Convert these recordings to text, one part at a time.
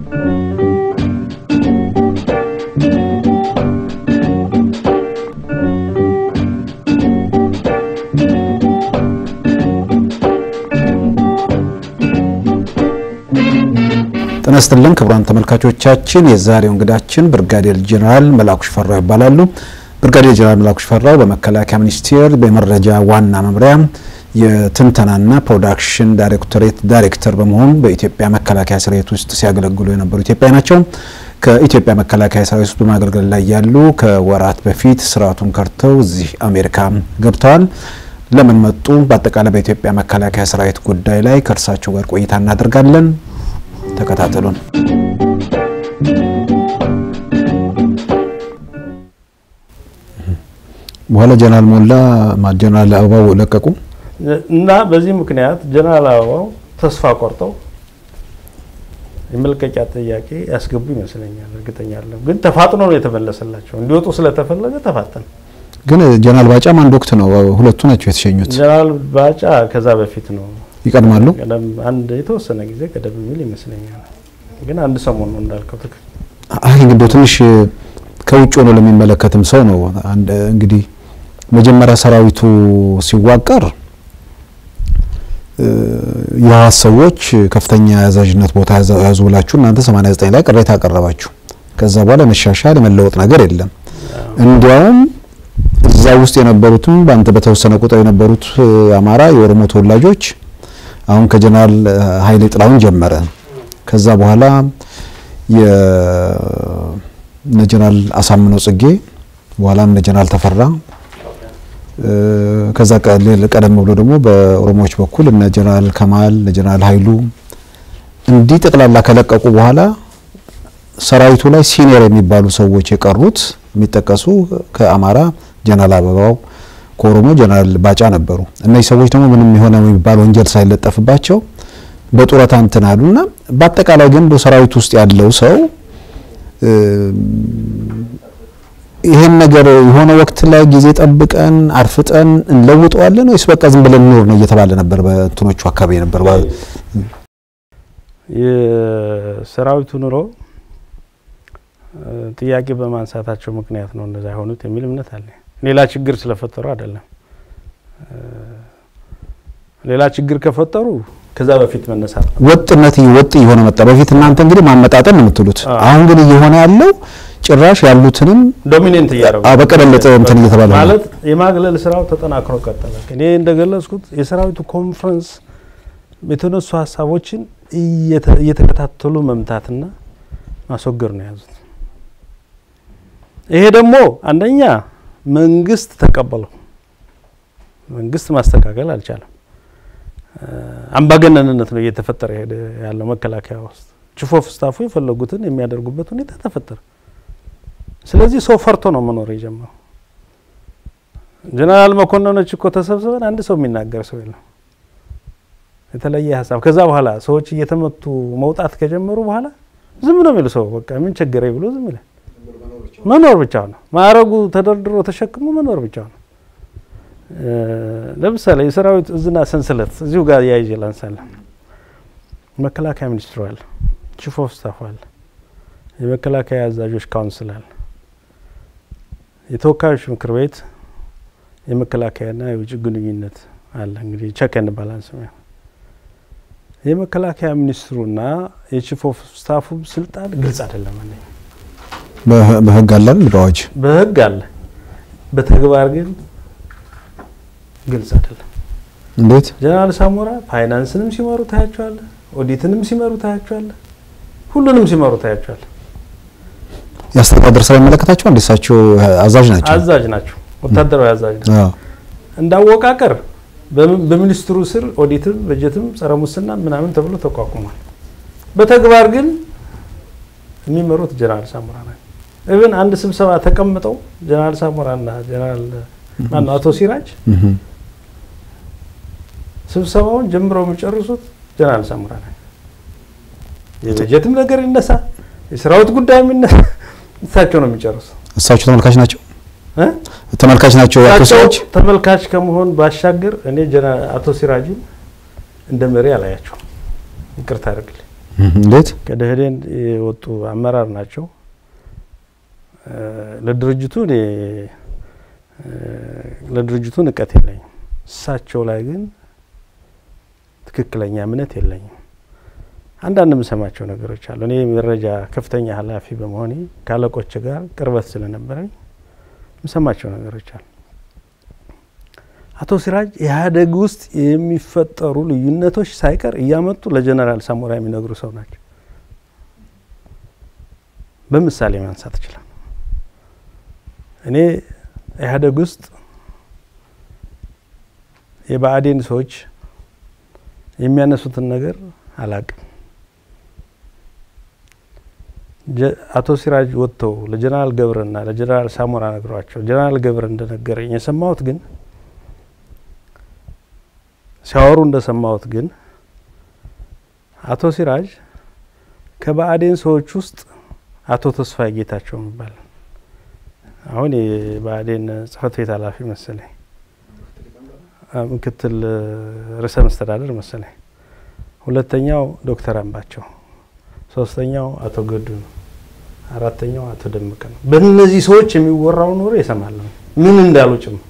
ጤና ይስጥልን ክቡራን ተመልካቾቻችን፣ የዛሬው እንግዳችን ብርጋዴር ጄኔራል መላኩ ሽፈራው ይባላሉ። ብርጋዴር ጄኔራል መላኩ ሽፈራው በመከላከያ ሚኒስቴር በመረጃ ዋና መምሪያ የትንተናና ፕሮዳክሽን ዳይሬክቶሬት ዳይሬክተር በመሆን በኢትዮጵያ መከላከያ ሰራዊት ውስጥ ሲያገለግሉ የነበሩ ኢትዮጵያዊ ናቸው። ከኢትዮጵያ መከላከያ ሰራዊት ውስጥ በማገልገል ላይ ያሉ ከወራት በፊት ስርዓቱን ከርተው እዚህ አሜሪካ ገብተዋል። ለምን መጡ? በአጠቃላይ በኢትዮጵያ መከላከያ ሰራዊት ጉዳይ ላይ ከእርሳቸው ጋር ቆይታ እናደርጋለን። ተከታተሉን። በኋላ ጀነራል ሞላ ጀነራል አበባው ለቀቁ እና በዚህ ምክንያት ጀነራል አበባው ተስፋ ቆርጠው የመልቀቂያ ጥያቄ ያስገቡ ይመስለኛል። እርግጠኛ አይደለም፣ ግን ተፋጥኖ ነው የተመለሰላቸው። እንዲወጡ ስለተፈለገ ተፋጠነ። ግን ጀነራል ባጫም አንድ ወቅት ነው ሁለቱ ናቸው የተሸኙት። ጀነራል ባጫ ከዛ በፊት ነው ይቀድማሉ። አንድ የተወሰነ ጊዜ ቀደም የሚል ይመስለኛል። ግን አንድ ሰሞን ነው እንዳልከው ትክክል። አይ እንግዲህ ትንሽ ከውጭ ሆኖ ለሚመለከትም ሰው ነው አንድ እንግዲህ መጀመሪያ ሰራዊቱ ሲዋቀር የህወሓት ሰዎች ከፍተኛ የአዛዥነት ቦታ ያዙ ብላችሁ እናንተ 89 ላይ ቅሬታ አቀረባችሁ። ከዛ በኋላ መሻሻል የመለወጥ ነገር የለም። እንዲያውም እዛ ውስጥ የነበሩትም በአንተ በተወሰነ ቁጥር የነበሩት የአማራ የኦሮሞ ተወላጆች አሁን ከጀነራል ኃይሌ ጥላሁን ጀመረ። ከዛ በኋላ የነ ጀነራል አሳምነው ጽጌ በኋላም እነ ጀነራል ተፈራ ከዛ ቀደም ብሎ ደግሞ በኦሮሞዎች በኩል እነ ጀነራል ከማል እነ ጀነራል ኃይሉ እንዲህ ጠቅላላ ከለቀቁ በኋላ ሰራዊቱ ላይ ሲኒየር የሚባሉ ሰዎች የቀሩት የሚጠቀሱ ከአማራ ጀነራል አበባው ከኦሮሞ ጀነራል ባጫ ነበሩ። እነዚህ ሰዎች ደግሞ ምንም የሆነ የሚባል ወንጀል ሳይለጠፍባቸው በጡረታ እንትን አሉና በአጠቃላይ ግን በሰራዊት ውስጥ ያለው ሰው ይሄን ነገር የሆነ ወቅት ላይ ጊዜ ጠብቀን አርፍጠን እንለውጠዋለን ወይስ በቃ ዝም ብለን ኖር ነው እየተባለ ነበር። በእንትኖቹ አካባቢ ነበር የሰራዊቱ ኑሮ ጥያቄ በማንሳታቸው ምክንያት ነው እንደዛ የሆኑት የሚል እምነት አለ። ሌላ ችግር ስለፈጠሩ አይደለም። ሌላ ችግር ከፈጠሩ ከዛ በፊት መነሳት ነው። ወጥነት ወጥ እየሆነ መጣ። በፊት እናንተ እንግዲህ ማመጣጠን ነው የምትሉት። አሁን ግን እየሆነ ያለው ጭራሽ ያሉትንም ዶሚኔንት እያደረጉ በቀለለጠ እንትን እየተባለ ነው ማለት የማግለል ስራው ተጠናክሮ ቀጠለ። እኔ እንደገለጽኩት የሰራዊቱ ኮንፈረንስ የተነሱ ሀሳቦችን እየተከታተሉ መምታትና ማስወገድ ነው የያዙት። ይሄ ደግሞ አንደኛ መንግስት ተቀበለው፣ መንግስት ማስተካከል አልቻለም። አምባገነንነት ነው እየተፈጠረ ሄደ ያለው መከላከያ ውስጥ ቺፍ ኦፍ ስታፉ የፈለጉትን የሚያደርጉበት ሁኔታ ተፈጠረ። ስለዚህ ሰው ፈርቶ ነው መኖር የጀመረው። ጀነራል መኮንኖች እኮ ተሰብስበን አንድ ሰው የሚናገር ሰው የለም የተለየ ሀሳብ። ከዛ በኋላ ሰዎች እየተመቱ መውጣት ከጀመሩ በኋላ ዝም ነው የሚሉ ሰው በቃ ምን ቸገረኝ ብሎ ዝም ይላል። መኖር ብቻ ነው ማዕረጉ ተደርድሮ ተሸክሞ መኖር ብቻ ነው። ለምሳሌ የሰራዊት እዝና ሰንሰለት እዚሁ ጋር ያይዤ ላንሳለን። መከላከያ ሚኒስትሩ አለ፣ ቺፍ ኦፍ ስታፍ አለ፣ የመከላከያ አዛዦች ካውንስል አለ፣ የተወካዮች ምክር ቤት የመከላከያና የውጭ ግንኙነት አለ። እንግዲህ ቸክ ኤንድ ባላንስ የመከላከያ ሚኒስትሩና የቺፍ ኦፍ ስታፉ ስልጣን ግልጽ አይደለም። አንደኛ በህግ አለ በአዋጅ በህግ አለ፣ በተግባር ግን ግልጽ አይደለም። እንዴት ጀነራል ሳሞራ ፋይናንስንም ሲመሩ ታያቸዋለ፣ ኦዲትንም ሲመሩ ታያቸዋለ፣ ሁሉንም ሲመሩ ታያቸዋለ። የአስተዳደር ስራ ይመለከታቸው እንዴ? እሳቸው አዛዥ ናቸው። አዛዥ ናቸው፣ ወታደራዊ አዛዥ ናቸው። እንዳወቃቀር በሚኒስትሩ ስር ኦዲትም በጀትም ጸረ ሙስና ምናምን ተብሎ ተቋቁሟል። በተግባር ግን የሚመሩት ጀነራል ሳሞራ ናቸው። ኢቭን አንድ ስብሰባ ተቀምጠው ጀነራል ሳሞራና ጀነራል ማነው አቶ ሲራጅ ስብሰባውን ጀምረው የሚጨርሱት ጀነራል ሳሞራ ናቸው። የበጀትም ነገር ይነሳ፣ የሰራዊት ጉዳይ የሚነሳ እሳቸው ነው የሚጨርሱ። እሳቸው ተመልካች ናቸው ተመልካች ናቸው። ያቶ ሰዎች ተመልካች ከመሆን ባሻገር እኔ አቶ ሲራጅን እንደ መሪ አላያቸው። ይቅርታ አድርግልኝ። እንዴት ከደህዴን የወጡ አመራር ናቸው። ለድርጅቱ እኔ ለድርጅቱ ንቀት የለኝም። እሳቸው ላይ ግን ትክክለኛ እምነት የለኝም። አንዳንድ የምሰማቸው ነገሮች አሉ። እኔ መረጃ ከፍተኛ ኃላፊ በመሆኔ ከአለቆች ጋር ቅርበት ስለነበረኝ የምሰማቸው ነገሮች አሉ። አቶ ሲራጅ ኢህአዴግ ውስጥ የሚፈጠሩ ልዩነቶች ሳይቀር እያመጡ ለጀነራል ሳሞራ የሚነግሩ ሰው ናቸው። በምሳሌ ማንሳት ይችላል። እኔ ኢህአዴግ ውስጥ የብአዴን ሰዎች የሚያነሱትን ነገር አላቅም። አቶ ሲራጅ ወጥተው ለጀነራል ገብረና ለጀነራል ሳሞራ ነግሯቸው ጀነራል ገብረ እንደነገረኝ የሰማሁት ግን ሲያወሩ እንደሰማሁት ግን አቶ ሲራጅ ከብአዴን ሰዎች ውስጥ አቶ ተስፋዬ ጌታቸው የሚባል አሁን የብአዴን ጽህፈት ቤት ኃላፊ መሰለኝ ምክትል ርዕሰ መስተዳደር መሰለኝ፣ ሁለተኛው ዶክተር አምባቸው፣ ሶስተኛው አቶ ገዱ ነው፣ አራተኛው አቶ ደመቀ ነው። በእነዚህ ሰዎች የሚወራውን ወሬ እሰማለሁ ምን እንዳሉ ጭምር።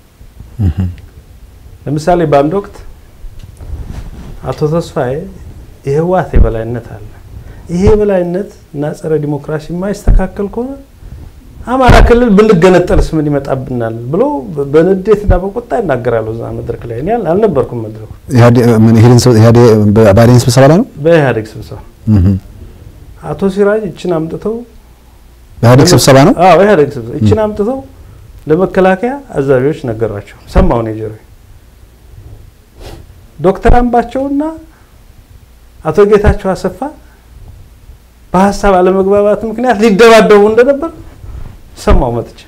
ለምሳሌ በአንድ ወቅት አቶ ተስፋዬ የህወሓት የበላይነት አለ፣ ይሄ የበላይነት እና ጸረ ዲሞክራሲ የማይስተካከል ከሆነ አማራ ክልል ብንገነጠልስ ምን ይመጣብናል ብሎ በንዴትና በቁጣ ይናገራሉ። እዛ መድረክ ላይ እኔ አልነበርኩም። መድረኩ ብአዴን ስብሰባ ላይ ነው። በኢህአዴግ ስብሰባ አቶ ሲራጅ እችን አምጥተው በኢህአዴግ ስብሰባ ነው። አዎ ኢህአዴግ ስብሰባ እችን አምጥተው ለመከላከያ አዛዦች ነገሯቸው። ሰማሁ ነው ጆሮዬ። ዶክተር አምባቸውና አቶ ጌታቸው አሰፋ በሀሳብ አለመግባባት ምክንያት ሊደባደቡ እንደነበር ሰማው መጥቼ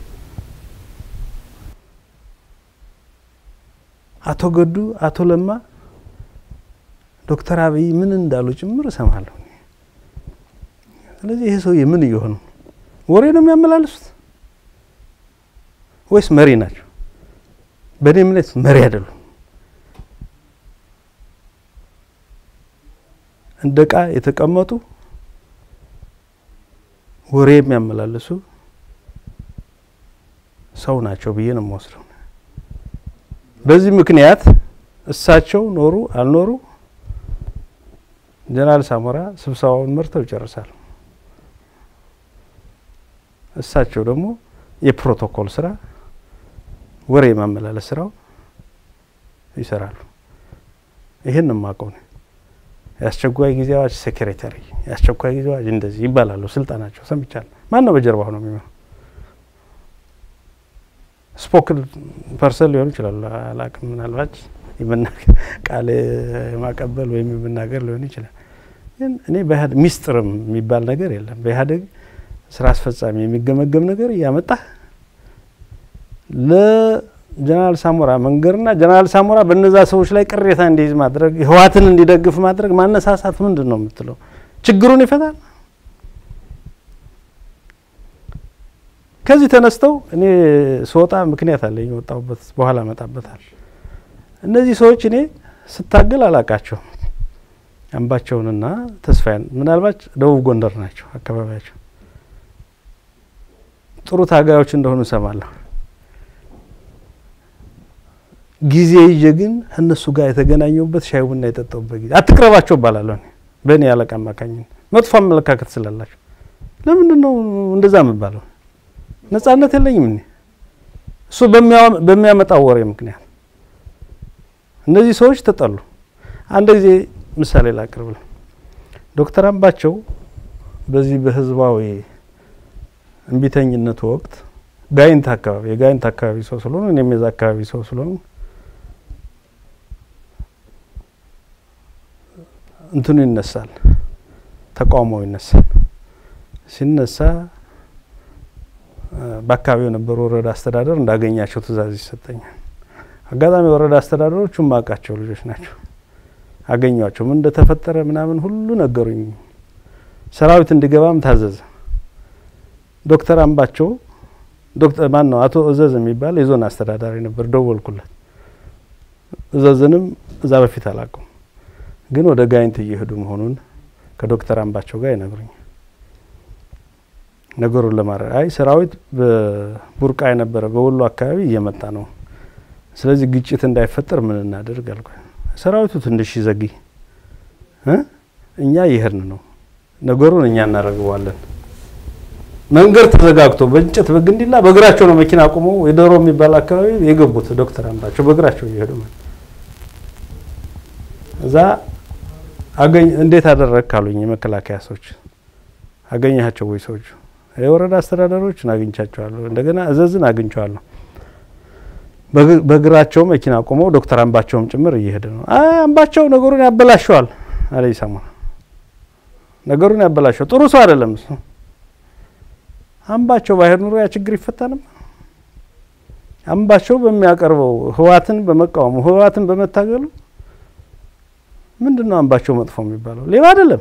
አቶ ገዱ አቶ ለማ ዶክተር አብይ ምን እንዳሉ ጭምር እሰማለሁ። ስለዚህ ይሄ ሰውዬ ምን እየሆኑ ወሬ ነው የሚያመላልሱት ወይስ መሪ ናቸው? በእኔ እምነት መሪ አይደሉም። እንደ ዕቃ የተቀመጡ ወሬ የሚያመላልሱ ሰው ናቸው ብዬ ነው የምወስደው። በዚህ ምክንያት እሳቸው ኖሩ አልኖሩ ጀነራል ሳሞራ ስብሰባውን መርተው ይጨርሳሉ። እሳቸው ደግሞ የፕሮቶኮል ስራ፣ ወሬ የማመላለስ ስራው ይሰራሉ። ይህን የማውቀው ነው። የአስቸኳይ ጊዜ አዋጅ ሴክሬታሪ፣ የአስቸኳይ ጊዜ አዋጅ እንደዚህ ይባላሉ። ስልጣናቸው ሰምቻለሁ። ማን ነው በጀርባው ነው የሚሆነው? ስፖክል ፐርሰን ሊሆኑ ይችላሉ። አላቅም። ምናልባት ቃል የማቀበል ወይም የመናገር ሊሆን ይችላል። ግን እኔ በኢህአዴግ ሚስጥርም የሚባል ነገር የለም። በኢህአዴግ ስራ አስፈጻሚ የሚገመገም ነገር እያመጣ ለጀነራል ሳሞራ መንገርና ጀነራል ሳሞራ በነዛ ሰዎች ላይ ቅሬታ እንዲይዝ ማድረግ፣ ህወሓትን እንዲደግፍ ማድረግ ማነሳሳት ምንድን ነው የምትለው? ችግሩን ይፈታል? ከዚህ ተነስተው እኔ ስወጣ ምክንያት አለኝ የወጣሁበት፣ በኋላ እመጣበታል። እነዚህ ሰዎች እኔ ስታገል አላቃቸውም። አምባቸውንና ተስፋዬን ምናልባት ደቡብ ጎንደር ናቸው አካባቢያቸው። ጥሩ ታጋዮች እንደሆኑ እሰማለሁ። ጊዜ ይዤ ግን እነሱ ጋር የተገናኘሁበት ሻይ ቡና የጠጣሁበት ጊዜ አትቅረባቸው እባላለሁ። በእኔ ያለቃ አማካኝነት መጥፎ አመለካከት ስላላቸው ለምንድን ነው እንደዛ የምባለው? ነጻነት የለኝም እኔ እሱ በሚያመጣው ወሬ ምክንያት እነዚህ ሰዎች ተጠሉ። አንድ ጊዜ ምሳሌ ላቅርብል። ዶክተር አምባቸው በዚህ በህዝባዊ እምቢተኝነቱ ወቅት ጋይንት አካባቢ የጋይንት አካባቢ ሰው ስለሆኑ እኔም የዛ አካባቢ ሰው ስለሆኑ እንትኑ ይነሳል፣ ተቃውሞው ይነሳል። ሲነሳ በአካባቢው የነበሩ ወረዳ አስተዳደር እንዳገኛቸው ትእዛዝ ይሰጠኛል። አጋጣሚ ወረዳ አስተዳደሮቹ ማቃቸው ልጆች ናቸው። አገኟቸው። ምን እንደተፈጠረ ምናምን ሁሉ ነገሩኝ። ሰራዊት እንዲገባም ታዘዘ። ዶክተር አምባቸው ዶክተር ማን ነው አቶ እዘዝ የሚባል የዞን አስተዳዳሪ ነበር። ደወልኩለት። እዘዝንም እዛ በፊት አላውቀውም፣ ግን ወደ ጋይንት እየሄዱ መሆኑን ከዶክተር አምባቸው ጋር ይነግሩኛል። ነገሩን ለማድረግ አይ ሰራዊት በቡርቃ የነበረ በወሎ አካባቢ እየመጣ ነው፣ ስለዚህ ግጭት እንዳይፈጠር ምን እናደርግ አልኩ። ሰራዊቱ ትንሽ ይዘግይ እ እኛ ይሄድን ነው ነገሩን እኛ እናደርገዋለን። መንገድ ተዘጋግቶ በእንጨት በግንዲላ በእግራቸው ነው መኪና አቁመው የዶሮ የሚባል አካባቢ የገቡት ዶክተር አምባቸው በእግራቸው እየሄዱ ማለት እዛ አገኝ እንዴት አደረግ ካሉኝ የመከላከያ ሰዎች አገኘሃቸው ወይ ሰዎቹ የወረዳ አስተዳደሮችን አግኝቻቸዋለሁ። እንደገና እዘዝን አግኝቸዋለሁ። በእግራቸው መኪና አቁመው ዶክተር አምባቸውም ጭምር እየሄደ ነው። አይ አምባቸው ነገሩን ያበላሸዋል አለ ይሰማ ነገሩን ያበላሸው ጥሩ ሰው አይደለም እሱ። አምባቸው ባይሄድ ኑሮ ያ ችግር ይፈታ ነበር። አምባቸው በሚያቀርበው ህዋትን በመቃወሙ ህዋትን በመታገሉ ምንድን ነው አምባቸው መጥፎ የሚባለው? ሌባ አይደለም፣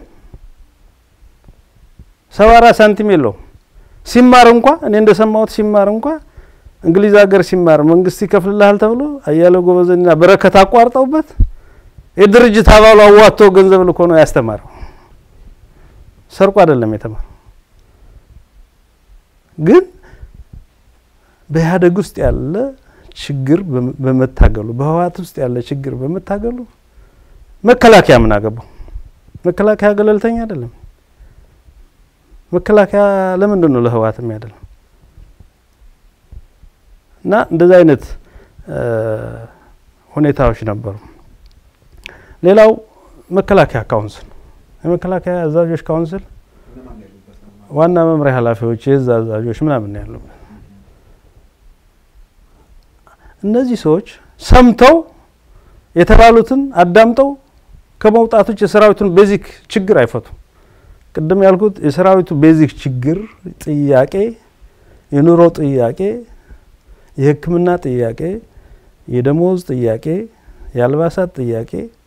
ሰባራ ሳንቲም የለውም። ሲማር እንኳ እኔ እንደሰማሁት ሲማር እንኳ እንግሊዝ ሀገር ሲማር መንግስት ይከፍልልሃል ተብሎ አያሌው ጎበዘና በረከት አቋርጠውበት የድርጅት አባሉ አዋጥቶ ገንዘብ ልኮ ነው ያስተማረው። ሰርቆ አይደለም የተማረው። ግን በኢህአዴግ ውስጥ ያለ ችግር በመታገሉ በህወሓት ውስጥ ያለ ችግር በመታገሉ መከላከያ ምን አገባው? መከላከያ ገለልተኛ አይደለም። መከላከያ ለምንድን ነው ለህወሓት የሚያደለው? እና እንደዚህ አይነት ሁኔታዎች ነበሩ። ሌላው መከላከያ ካውንስል፣ የመከላከያ አዛዦች ካውንስል ዋና መምሪያ ኃላፊዎች፣ የእዝ አዛዦች ምናምን ያሉበት እነዚህ ሰዎች ሰምተው የተባሉትን አዳምጠው ከመውጣቶች የሰራዊቱን ቤዚክ ችግር አይፈቱም። ቅድም ያልኩት የሰራዊቱ ቤዚክ ችግር ጥያቄ፣ የኑሮ ጥያቄ፣ የሕክምና ጥያቄ፣ የደሞዝ ጥያቄ፣ የአልባሳት ጥያቄ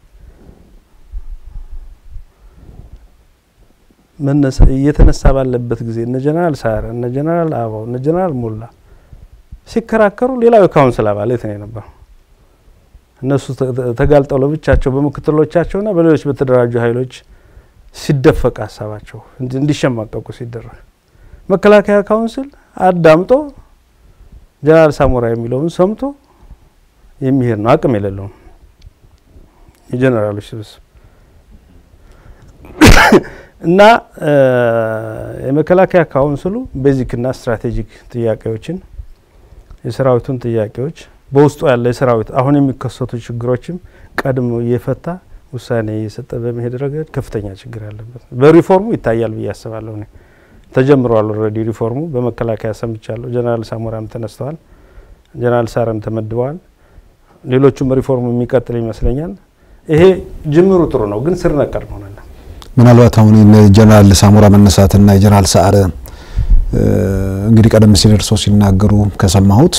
እየተነሳ ባለበት ጊዜ እነ ጀነራል ሳረ እነ ጀነራል አበባው እነ ጀነራል ሞላ ሲከራከሩ ሌላው የካውንስል አባላት ነው የነበረው። እነሱ ተጋልጠው ለብቻቸው በምክትሎቻቸውና በሌሎች በተደራጁ ኃይሎች ሲደፈቅ ሀሳባቸው እንዲሸማቀቁ ሲደረግ መከላከያ ካውንስል አዳምጦ ጀነራል ሳሞራ የሚለውን ሰምቶ የሚሄድ ነው። አቅም የሌለውም የጀነራሎች ስብስብ እና የመከላከያ ካውንስሉ ቤዚክና ስትራቴጂክ ጥያቄዎችን የሰራዊቱን ጥያቄዎች በውስጡ ያለ የሰራዊት አሁን የሚከሰቱ ችግሮችም ቀድሞ እየፈታ ውሳኔ እየሰጠ በመሄድ ረገድ ከፍተኛ ችግር ያለበት በሪፎርሙ ይታያል ብዬ አስባለሁ። እኔ ተጀምሯል። ኦልሬዲ ሪፎርሙ በመከላከያ ሰምቻለሁ። ጀነራል ሳሞራም ተነስተዋል። ጀነራል ሳረም ተመድበዋል። ሌሎቹም ሪፎርሙ የሚቀጥል ይመስለኛል። ይሄ ጅምሩ ጥሩ ነው፣ ግን ስር ነቀል መሆን አለ። ምናልባት አሁን ጀነራል ሳሞራ መነሳትና የጀነራል ሰዓረ እንግዲህ ቀደም ሲል እርስዎ ሲናገሩ ከሰማሁት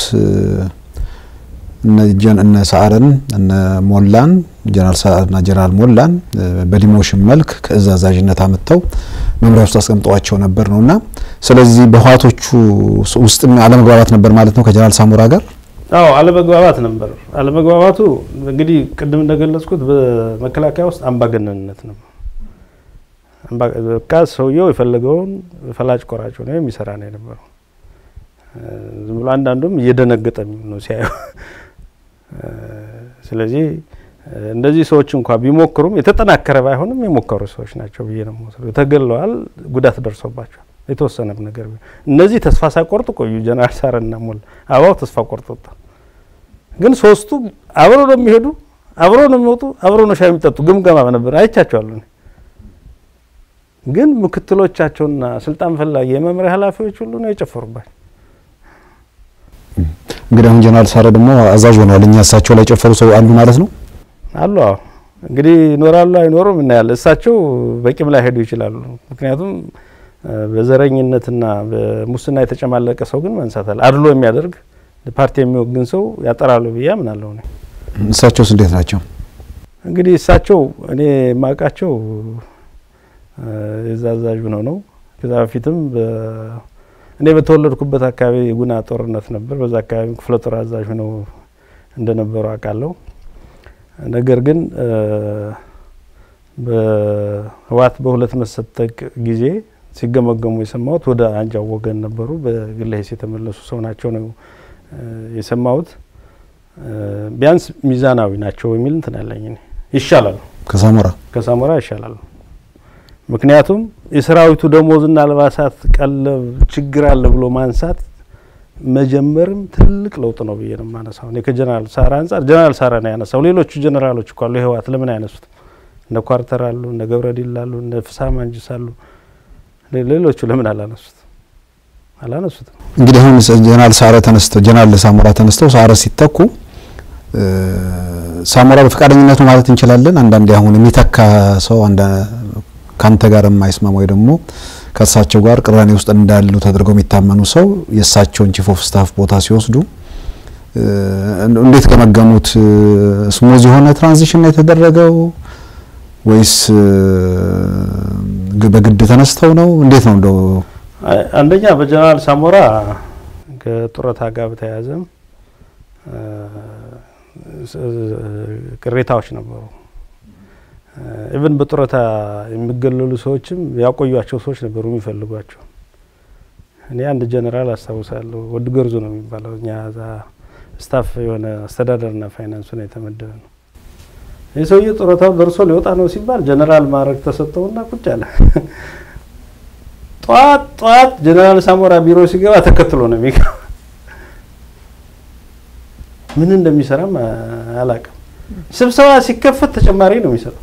እነ ሰዓረን እነ ሞላን ጀነራል ሰዓረና ጀነራል ሞላን በዲሞሽን መልክ ከእዝ አዛዥነት አመጥተው መምሪያ ውስጥ አስቀምጠዋቸው ነበር ነውና ስለዚህ በህወሓቶቹ ውስጥ አለመግባባት ነበር ማለት ነው ከጀነራል ሳሞራ ጋር። አዎ አለመግባባት ነበር። አለመግባባቱ እንግዲህ ቅድም እንደገለጽኩት በመከላከያ ውስጥ አምባገነንነት ነበር። በቃ ሰውየው የፈለገውን ፈላጭ ቆራጭ ነው የሚሰራ ነው የነበረው። ዝም ብሎ አንዳንዱም እየደነገጠ ነው ሲያየው። ስለዚህ እንደዚህ ሰዎች እንኳ ቢሞክሩም የተጠናከረ ባይሆንም የሞከሩ ሰዎች ናቸው ብዬ ነው የምወስደው። ተገለዋል፣ ጉዳት ደርሶባቸዋል። የተወሰነም ነገር እነዚህ ተስፋ ሳይቆርጡ ቆዩ። ጀነራል ሳረና ሞላ አበባው ተስፋ ቆርጦ ወጣ። ግን ሶስቱ አብረው ነው የሚሄዱ፣ አብረው ነው የሚወጡ፣ አብረው ነው ሻይ የሚጠጡ። ግምገማ ነበር አይቻቸዋለሁ። ግን ምክትሎቻቸውና ስልጣን ፈላጊ የመምሪያ ኃላፊዎች ሁሉ ነው የጨፈሩባቸው። እንግዲህ አሁን ጀነራል ሳረ ደግሞ አዛዥ ሆነዋል። እኛ እሳቸው ላይ የጨፈሩ ሰው አሉ ማለት ነው አሉ። አዎ እንግዲህ ይኖራሉ አይኖሩም እናያለን። እሳቸው በቂም ላይ ሄዱ ይችላሉ። ምክንያቱም በዘረኝነትና በሙስና የተጨማለቀ ሰው ግን መንሳታል። አድሎ የሚያደርግ ፓርቲ የሚወግን ሰው ያጠራሉ ብዬ አምናለሁ። እሳቸውስ እንዴት ናቸው? እንግዲህ እሳቸው እኔ የማውቃቸው የዛ አዛዥ ሆነው ነው። ከዛ በፊትም እኔ በተወለድኩበት አካባቢ የጉና ጦርነት ነበር። በዛ አካባቢ ክፍለ ጦር አዛዥ ሆነው እንደነበሩ አውቃለሁ። ነገር ግን በህወሓት በሁለት መሰጠቅ ጊዜ ሲገመገሙ የሰማሁት ወደ አንጃው ወገን ነበሩ። በግለ ሂስ የተመለሱ ሰው ናቸው ነው የሰማሁት። ቢያንስ ሚዛናዊ ናቸው የሚል እንትን ያለኝ ይሻላል፣ ከሳሞራ ከሳሞራ ይሻላል። ምክንያቱም የሰራዊቱ ደሞዝና አልባሳት ቀለብ ችግር አለ ብሎ ማንሳት መጀመርም ትልቅ ለውጥ ነው ብዬ ነው የማነሳው። እኔ ከጀነራል ሳራ አንጻር ጀነራል ሳራ ነው ያነሳው። ሌሎቹ ጀነራሎች እኮ አሉ የህወሓት ለምን አይነሱት? እነ ኳርተር አሉ፣ እነ ገብረዲል አሉ፣ እነ ፍሳ ማንጅስ አሉ። ሌሎቹ ለምን አላነሱት? አላነሱትም። እንግዲህ አሁን ጀነራል ሳረ ተነስተው ጀነራል ሳሞራ ተነስተው ሳረ ሲተኩ ሳሞራ በፈቃደኝነት ነው ማለት እንችላለን። አንዳንዴ አሁን የሚተካ ሰው ከአንተ ጋር የማይስማማ ወይ ደግሞ ከእሳቸው ጋር ቅራኔ ውስጥ እንዳሉ ተደርገው የሚታመኑ ሰው የእሳቸውን ቺፍ ኦፍ ስታፍ ቦታ ሲወስዱ እንዴት ገመገሙት? ስሙዝ የሆነ ትራንዚሽን ነው የተደረገው ወይስ በግድ ተነስተው ነው? እንዴት ነው እንደው? አንደኛ በጀነራል ሳሞራ ከጡረታ ጋር በተያያዘ ቅሬታዎች ነበሩ። ኢቭን በጡረታ የሚገለሉ ሰዎችም ያቆዩቸው ሰዎች ነበሩ የሚፈልጓቸው። እኔ አንድ ጀነራል አስታውሳለሁ፣ ወድ ገርዙ ነው የሚባለው እኛ ዛ ስታፍ የሆነ አስተዳደርና ፋይናንሱ ነው የተመደበ ነው። ይህ ሰውዬ ጡረታው ደርሶ ሊወጣ ነው ሲባል ጀነራል ማዕረግ ተሰጠውና ቁጭ አለ። ጠዋት ጠዋት ጀነራል ሳሞራ ቢሮ ሲገባ ተከትሎ ነው የሚገባ። ምን እንደሚሰራም አላውቅም። ስብሰባ ሲከፈት ተጨማሪ ነው የሚሰጠው።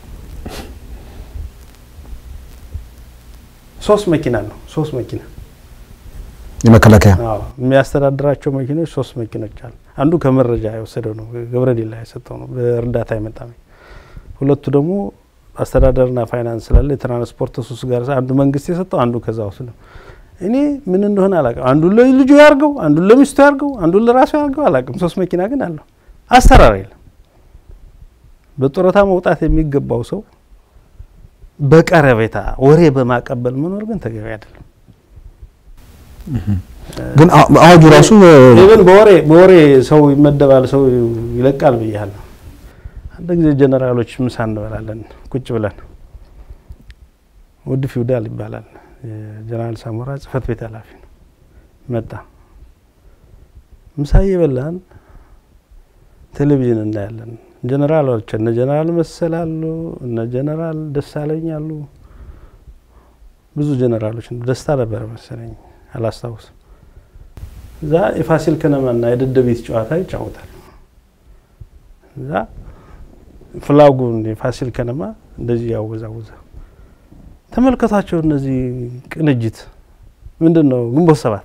ሶስት መኪና ነው ሶስት መኪና የመከላከያ የሚያስተዳድራቸው መኪኖች ሶስት መኪኖች አሉ። አንዱ ከመረጃ የወሰደው ነው፣ ገብረዲላ የሰጠው ነው፣ በእርዳታ የመጣ ሁለቱ ደግሞ አስተዳደርና ፋይናንስ ስላለ የትራንስፖርት ሱስ ጋር አንዱ መንግስት የሰጠው አንዱ ከዛ ውስጥ ነው። እኔ ምን እንደሆነ አላውቅም። አንዱን ለልጁ ያርገው፣ አንዱን ለሚስቱ ያርገው፣ አንዱን ለራሱ ያርገው አላውቅም። ሶስት መኪና ግን አለው። አሰራር የለም። በጡረታ መውጣት የሚገባው ሰው በቀረቤታ ወሬ በማቀበል መኖር ግን ተገቢ አይደለም። ግን አዋጁ ራሱ ኢቨን በወሬ በወሬ ሰው ይመደባል፣ ሰው ይለቃል ብያለሁ። አንድ ጊዜ ጀነራሎች ምሳ እንበላለን ቁጭ ብለን ውድ ፊውዳል ይባላል የጀነራል ሳሞራ ጽህፈት ቤት ኃላፊ ነው። መጣ ምሳ እየበላን ቴሌቪዥን እናያለን። ጀነራሎች እነ ጀነራል መሰል አሉ፣ እነ ጀነራል ደሳለኝ አሉ። ብዙ ጀነራሎች ደስታ ነበረ መሰለኝ አላስታውስም። እዛ የፋሲል ከነማና የደደቢት ጨዋታ ይጫወታል። እዛ ፍላጉን የፋሲል ከነማ እንደዚህ ያወዛውዛ ተመልከቷቸው። እነዚህ ቅንጅት ምንድን ነው? ግንቦት ሰባት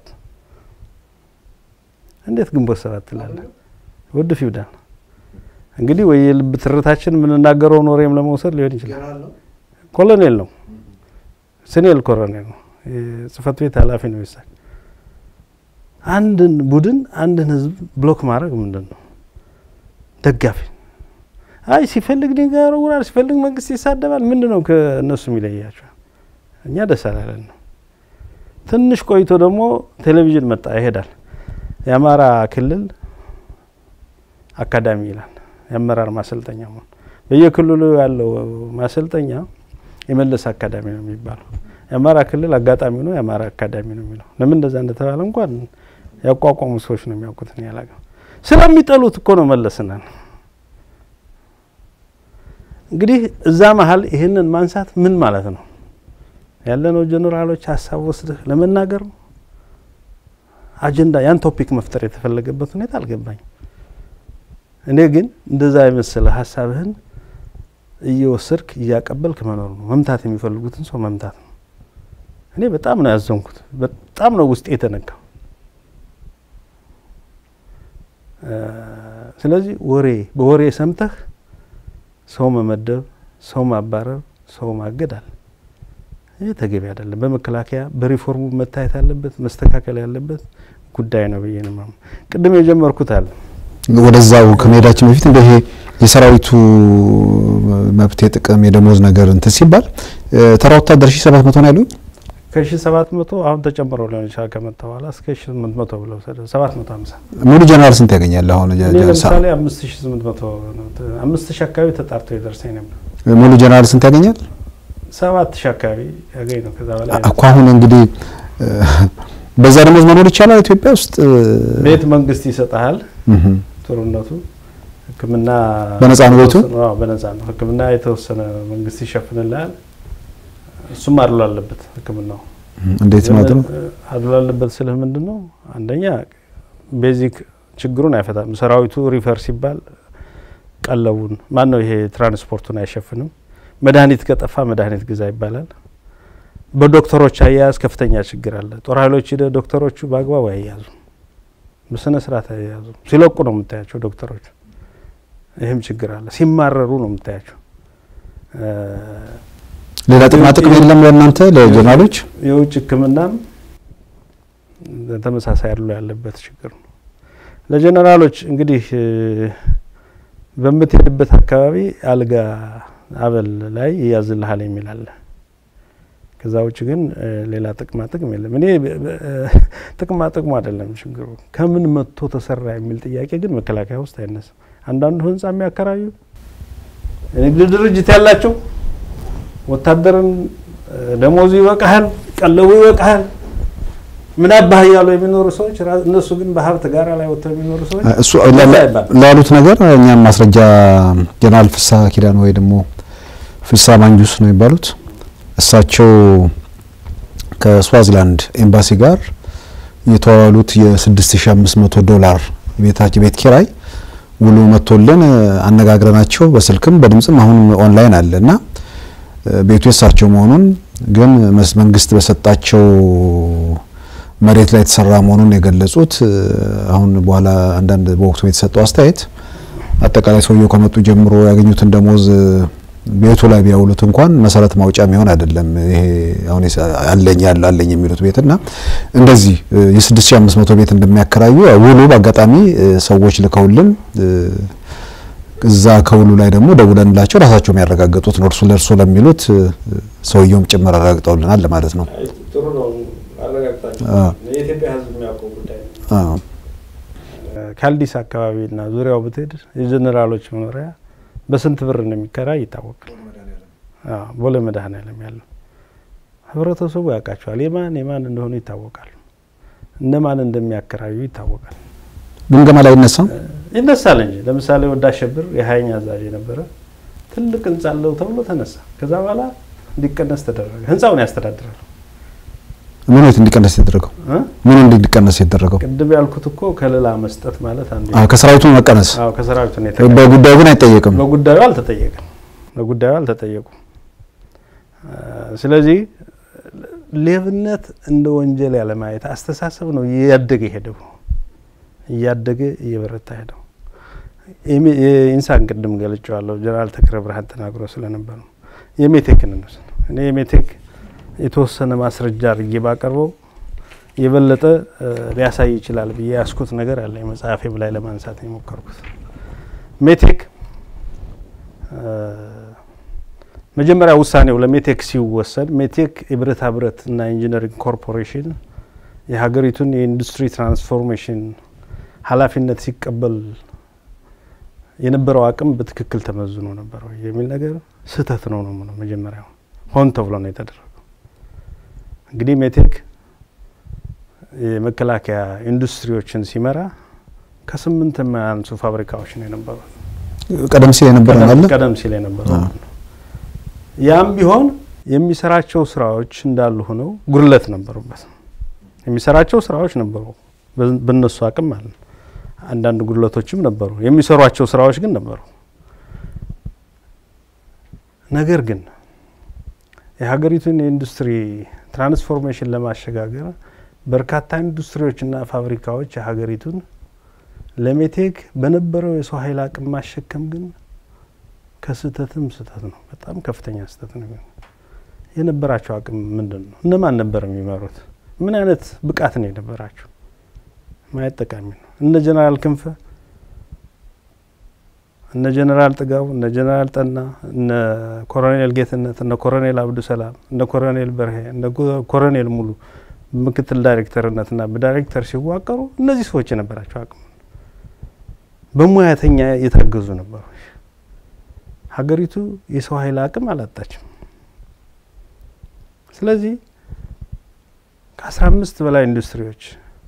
እንዴት ግንቦት ሰባት ትላለ? ውድ ፊውዳል እንግዲህ ወይ የልብ ትርታችን የምንናገረውን ወሬም ለመውሰድ ሊሆን ይችላል። ኮሎኔል ነው፣ ስኔል ኮሎኔል ነው፣ የጽህፈት ቤት ኃላፊ ነው ይሳል አንድን ቡድን አንድን ህዝብ ብሎክ ማድረግ ምንድን ነው? ደጋፊ አይ ሲፈልግ ድንጋይ ያወረውራል፣ ሲፈልግ መንግስት ይሳደባል። ምንድን ነው ከእነሱ የሚለያቸው? እኛ ደስ አላለን ነው። ትንሽ ቆይቶ ደግሞ ቴሌቪዥን መጣ ይሄዳል። የአማራ ክልል አካዳሚ ይላል የአመራር ማሰልጠኛ መሆን በየክልሉ ያለው ማሰልጠኛ የመለስ አካዳሚ ነው የሚባለው። የአማራ ክልል አጋጣሚ ነው የአማራ አካዳሚ ነው የሚለው። ለምን እንደዛ እንደተባለ እንኳን ያቋቋሙ ሰዎች ነው የሚያውቁት። እኔ አላውቅም። ስለሚጠሉት እኮ ነው መለስና እንግዲህ እዛ መሀል ይህንን ማንሳት ምን ማለት ነው? ያለነው ጀኔራሎች ሀሳብ ወስደህ ለመናገር ነው አጀንዳ ያን ቶፒክ መፍጠር የተፈለገበት ሁኔታ አልገባኝ። እኔ ግን እንደዛ የመሰለ ሀሳብህን እየወሰድክ እያቀበልክ መኖር ነው። መምታት የሚፈልጉትን ሰው መምታት ነው። እኔ በጣም ነው ያዘንኩት። በጣም ነው ውስጤ የተነካው። ስለዚህ ወሬ በወሬ ሰምተህ ሰው መመደብ፣ ሰው ማባረር፣ ሰው ማገድ አለ። ይህ ተገቢ አይደለም። በመከላከያ በሪፎርሙ መታየት ያለበት መስተካከል ያለበት ጉዳይ ነው ብዬ ነው ቅድም የጀመርኩት አለ ወደዛው ከመሄዳችን በፊት እንደ ይሄ የሰራዊቱ መብት የጥቅም የደሞዝ ነገር እንትን ሲባል ተራ ወታደር ሺ ሰባት መቶ ነው ያሉኝ ከሺ ሰባት መቶ አሁን ተጨምሮ ሊሆን ይችላል ከመጣ በኋላ እስከ ሺ ስምንት መቶ ብለው ሰባት መቶ ሀምሳ ሙሉ ጀነራል ስንት ያገኛል? አሁን እኔ ለምሳሌ አምስት ሺ ስምንት መቶ አምስት ሺ አካባቢ ተጣርቶ የደርሰኝ ነበር። ሙሉ ጀነራል ስንት ያገኛል? ሰባት ሺህ አካባቢ ያገኝ ነው። ከዛ በላይ እኮ አሁን እንግዲህ በዛ ደሞዝ መኖር ይቻላል ኢትዮጵያ ውስጥ? ቤት መንግስት ይሰጥሃል። ጥሩነቱ ሕክምና በነፃ ነው ቤቱ? አዎ በነፃ ነው። ሕክምና የተወሰነ መንግስት ይሸፍንልሃል። እሱም አድሎ አለበት ሕክምናው እንዴት ማለት ነው? አድሎ አለበት ስልህ ምንድን ነው? አንደኛ ቤዚክ ችግሩን አይፈታም። ሰራዊቱ ሪፈር ሲባል ቀለቡን ማን ነው ይሄ ትራንስፖርቱን አይሸፍንም። መድኃኒት ከጠፋ መድኃኒት ግዛ ይባላል። በዶክተሮች አያያዝ ከፍተኛ ችግር አለ። ጦር ኃይሎች ሂደ ዶክተሮቹ በአግባቡ አያያዙ፣ በስነ ስርዓት አያያዙ። ሲለቁ ነው የምታያቸው ዶክተሮቹ። ይህም ችግር አለ። ሲማረሩ ነው የምታያቸው። ሌላ ጥቅማ ጥቅም የለም ለእናንተ ለጀነራሎች? የውጭ ህክምናም ተመሳሳይ አድሎ ያለበት ችግር ነው። ለጀነራሎች እንግዲህ በምትሄድበት አካባቢ አልጋ አበል ላይ ይያዝልሃል የሚል አለ። ከዛ ውጭ ግን ሌላ ጥቅማ ጥቅም የለም። እኔ ጥቅማ ጥቅሙ አይደለም ችግሩ፣ ከምን መጥቶ ተሰራ የሚል ጥያቄ ግን መከላከያ ውስጥ አይነሳም። አንዳንዱ ህንጻ የሚያከራዩ የንግድ ድርጅት ያላቸው ወታደርን ደሞዙ ይበቃሃል፣ ቀለቡ ይበቃሃል ምን አባህ እያሉ የሚኖሩ ሰዎች እነሱ ግን በሀብት ጋራ ላይ ወጥተው የሚኖሩ ሰዎች እሱ ላሉት ነገር እኛም ማስረጃ ጀነራል ፍስሐ ኪዳን ወይ ደግሞ ፍስሐ ማንጁስ ነው የሚባሉት እሳቸው ከስዋዚላንድ ኤምባሲ ጋር የተዋዋሉት የ6500 ዶላር ቤታቸው ቤት ኪራይ ውሉ መጥቶልን አነጋግረናቸው በስልክም በድምጽም አሁን ኦንላይን አለ እና ቤቱ የሳቸው መሆኑን ግን መንግስት በሰጣቸው መሬት ላይ የተሰራ መሆኑን የገለጹት አሁን በኋላ አንዳንድ በወቅቱ የተሰጠው አስተያየት አጠቃላይ ሰውየው ከመጡ ጀምሮ ያገኙትን ደሞዝ ቤቱ ላይ ቢያውሉት እንኳን መሰረት ማውጫ የሚሆን አይደለም። ይሄ አሁን አለኝ ያለ አለኝ የሚሉት ቤት እና እንደዚህ የ6500 ቤት እንደሚያከራዩ ውሉ በአጋጣሚ ሰዎች ልከውልን እዛ ከውሉ ላይ ደግሞ ደውለንላቸው ራሳቸው የሚያረጋግጡት ነው። እርሱ ለእርሱ ለሚሉት ሰውየውም ጭምር አረጋግጠውልናል ለማለት ነው። ጥሩ ነው። የኢትዮጵያ ሕዝብ የሚያውቀው ጉዳይ ነው። ካልዲስ አካባቢና ዙሪያው ብትሄድ የጀኔራሎች መኖሪያ በስንት ብር እንደሚከራይ ይታወቃል። ቦሌ መድኃኔዓለም ያለው ህብረተሰቡ ያውቃቸዋል። የማን የማን እንደሆኑ ይታወቃል። እነማን እንደሚያከራዩ ይታወቃል። ግምገማ ላይ ይነሳም ይነሳል እንጂ ለምሳሌ ወዳ አሸብር የሀያኛ አዛዥ የነበረ ትልቅ ህንጻ አለው ተብሎ ተነሳ። ከዛ በኋላ እንዲቀነስ ተደረገ። ህንጻውን ያስተዳድራል። ምኑ የት እንዲቀነስ የተደረገው? ምኑ እንዲቀነስ የተደረገው? ቅድም ያልኩት እኮ ከለላ መስጠት ማለት አንዱ አዎ፣ ከሰራዊቱ መቀነስ። አዎ፣ ከሰራዊቱ ነው በጉዳዩ ግን አይጠየቅም። በጉዳዩ አልተጠየቅም። በጉዳዩ አልተጠየቁም። ስለዚህ ሌብነት እንደ ወንጀል ያለማየት አስተሳሰብ ነው እያደገ ሄደው እያደገ እየበረታ ሄደው። የኢንሳን ቅድም ገልጬዋለሁ። ጀነራል ተክለ ብርሃን ተናግሮ ስለነበር ነው። የሜቴክን እንውሰድ። እኔ የሜቴክ የተወሰነ ማስረጃ አድርጌ ባቀርበው የበለጠ ሊያሳይ ይችላል ብዬ ያስኩት ነገር አለ። መጽሐፌም ላይ ለማንሳት የሞከርኩት ሜቴክ መጀመሪያ ውሳኔው ለሜቴክ ሲወሰድ ሜቴክ የብረታ ብረት እና ኢንጂነሪንግ ኮርፖሬሽን የሀገሪቱን የኢንዱስትሪ ትራንስፎርሜሽን ኃላፊነት ሲቀበል የነበረው አቅም በትክክል ተመዝኖ ነበር ወይ የሚል ነገር ስህተት ነው ነው ነው መጀመሪያው ሆን ተብሎ ነው የተደረገው። እንግዲህ ሜቴክ የመከላከያ ኢንዱስትሪዎችን ሲመራ ከስምንት የማያንሱ ፋብሪካዎች ነው የነበሩ ቀደም ሲል የነበረ አለ ቀደም ሲል የነበረው ያም ቢሆን የሚሰራቸው ስራዎች እንዳሉ ሆነው ጉድለት ነበሩበት። የሚሰራቸው ስራዎች ነበሩ በነሱ አቅም ማለት ነው። አንዳንድ ጉድለቶችም ነበሩ። የሚሰሯቸው ስራዎች ግን ነበሩ። ነገር ግን የሀገሪቱን የኢንዱስትሪ ትራንስፎርሜሽን ለማሸጋገር በርካታ ኢንዱስትሪዎችና ፋብሪካዎች የሀገሪቱን ለሜቴክ በነበረው የሰው ኃይል አቅም ማሸከም ግን ከስህተትም ስህተት ነው። በጣም ከፍተኛ ስህተት ነው። የነበራቸው አቅም ምንድን ነው? እነማን ነበር የሚመሩት? ምን አይነት ብቃት ነው የነበራቸው? ማየት ጠቃሚ ነው። እነ ጀነራል ክንፈ፣ እነ ጀነራል ጥጋቡ፣ እነ ጀነራል ጠና፣ እነ ኮሎኔል ጌትነት፣ እነ ኮሎኔል አብዱ ሰላም፣ እነ ኮሎኔል በርሄ፣ እነ ኮሎኔል ሙሉ ምክትል ዳይሬክተርነትና በዳይሬክተር ሲዋቀሩ እነዚህ ሰዎች የነበራቸው አቅም በሙያተኛ የታገዙ ነበሩ። ሀገሪቱ የሰው ኃይል አቅም አላጣችም። ስለዚህ ከአስራ አምስት በላይ ኢንዱስትሪዎች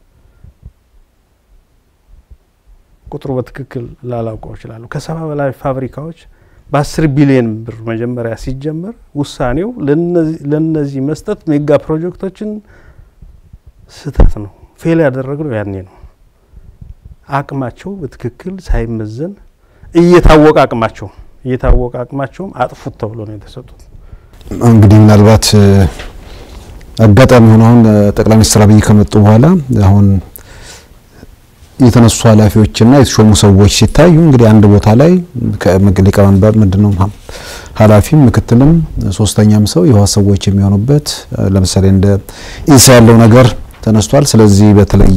ቁጥሩ በትክክል ላላውቀው ይችላሉ። ከሰባ በላይ ፋብሪካዎች በአስር ቢሊየን ብር መጀመሪያ ሲጀመር ውሳኔው ለነዚህ መስጠት ሜጋ ፕሮጀክቶችን ስህተት ነው። ፌል ያደረግነው ያኔ ነው። አቅማቸው በትክክል ሳይመዘን እየታወቀ አቅማቸው እየታወቀ አቅማቸውም አጥፉት ተብሎ ነው የተሰጡት። እንግዲህ ምናልባት አጋጣሚ ሆኖ አሁን ጠቅላይ ሚኒስትር አብይ ከመጡ በኋላ አሁን የተነሱ ኃላፊዎችና የተሾሙ ሰዎች ሲታዩ እንግዲህ አንድ ቦታ ላይ ሊቀመንበር ምንድነው ኃላፊም ምክትልም ሶስተኛም ሰው የህወሓት ሰዎች የሚሆኑበት ለምሳሌ እንደ ኢንሳ ያለው ነገር ተነስቷል። ስለዚህ በተለይ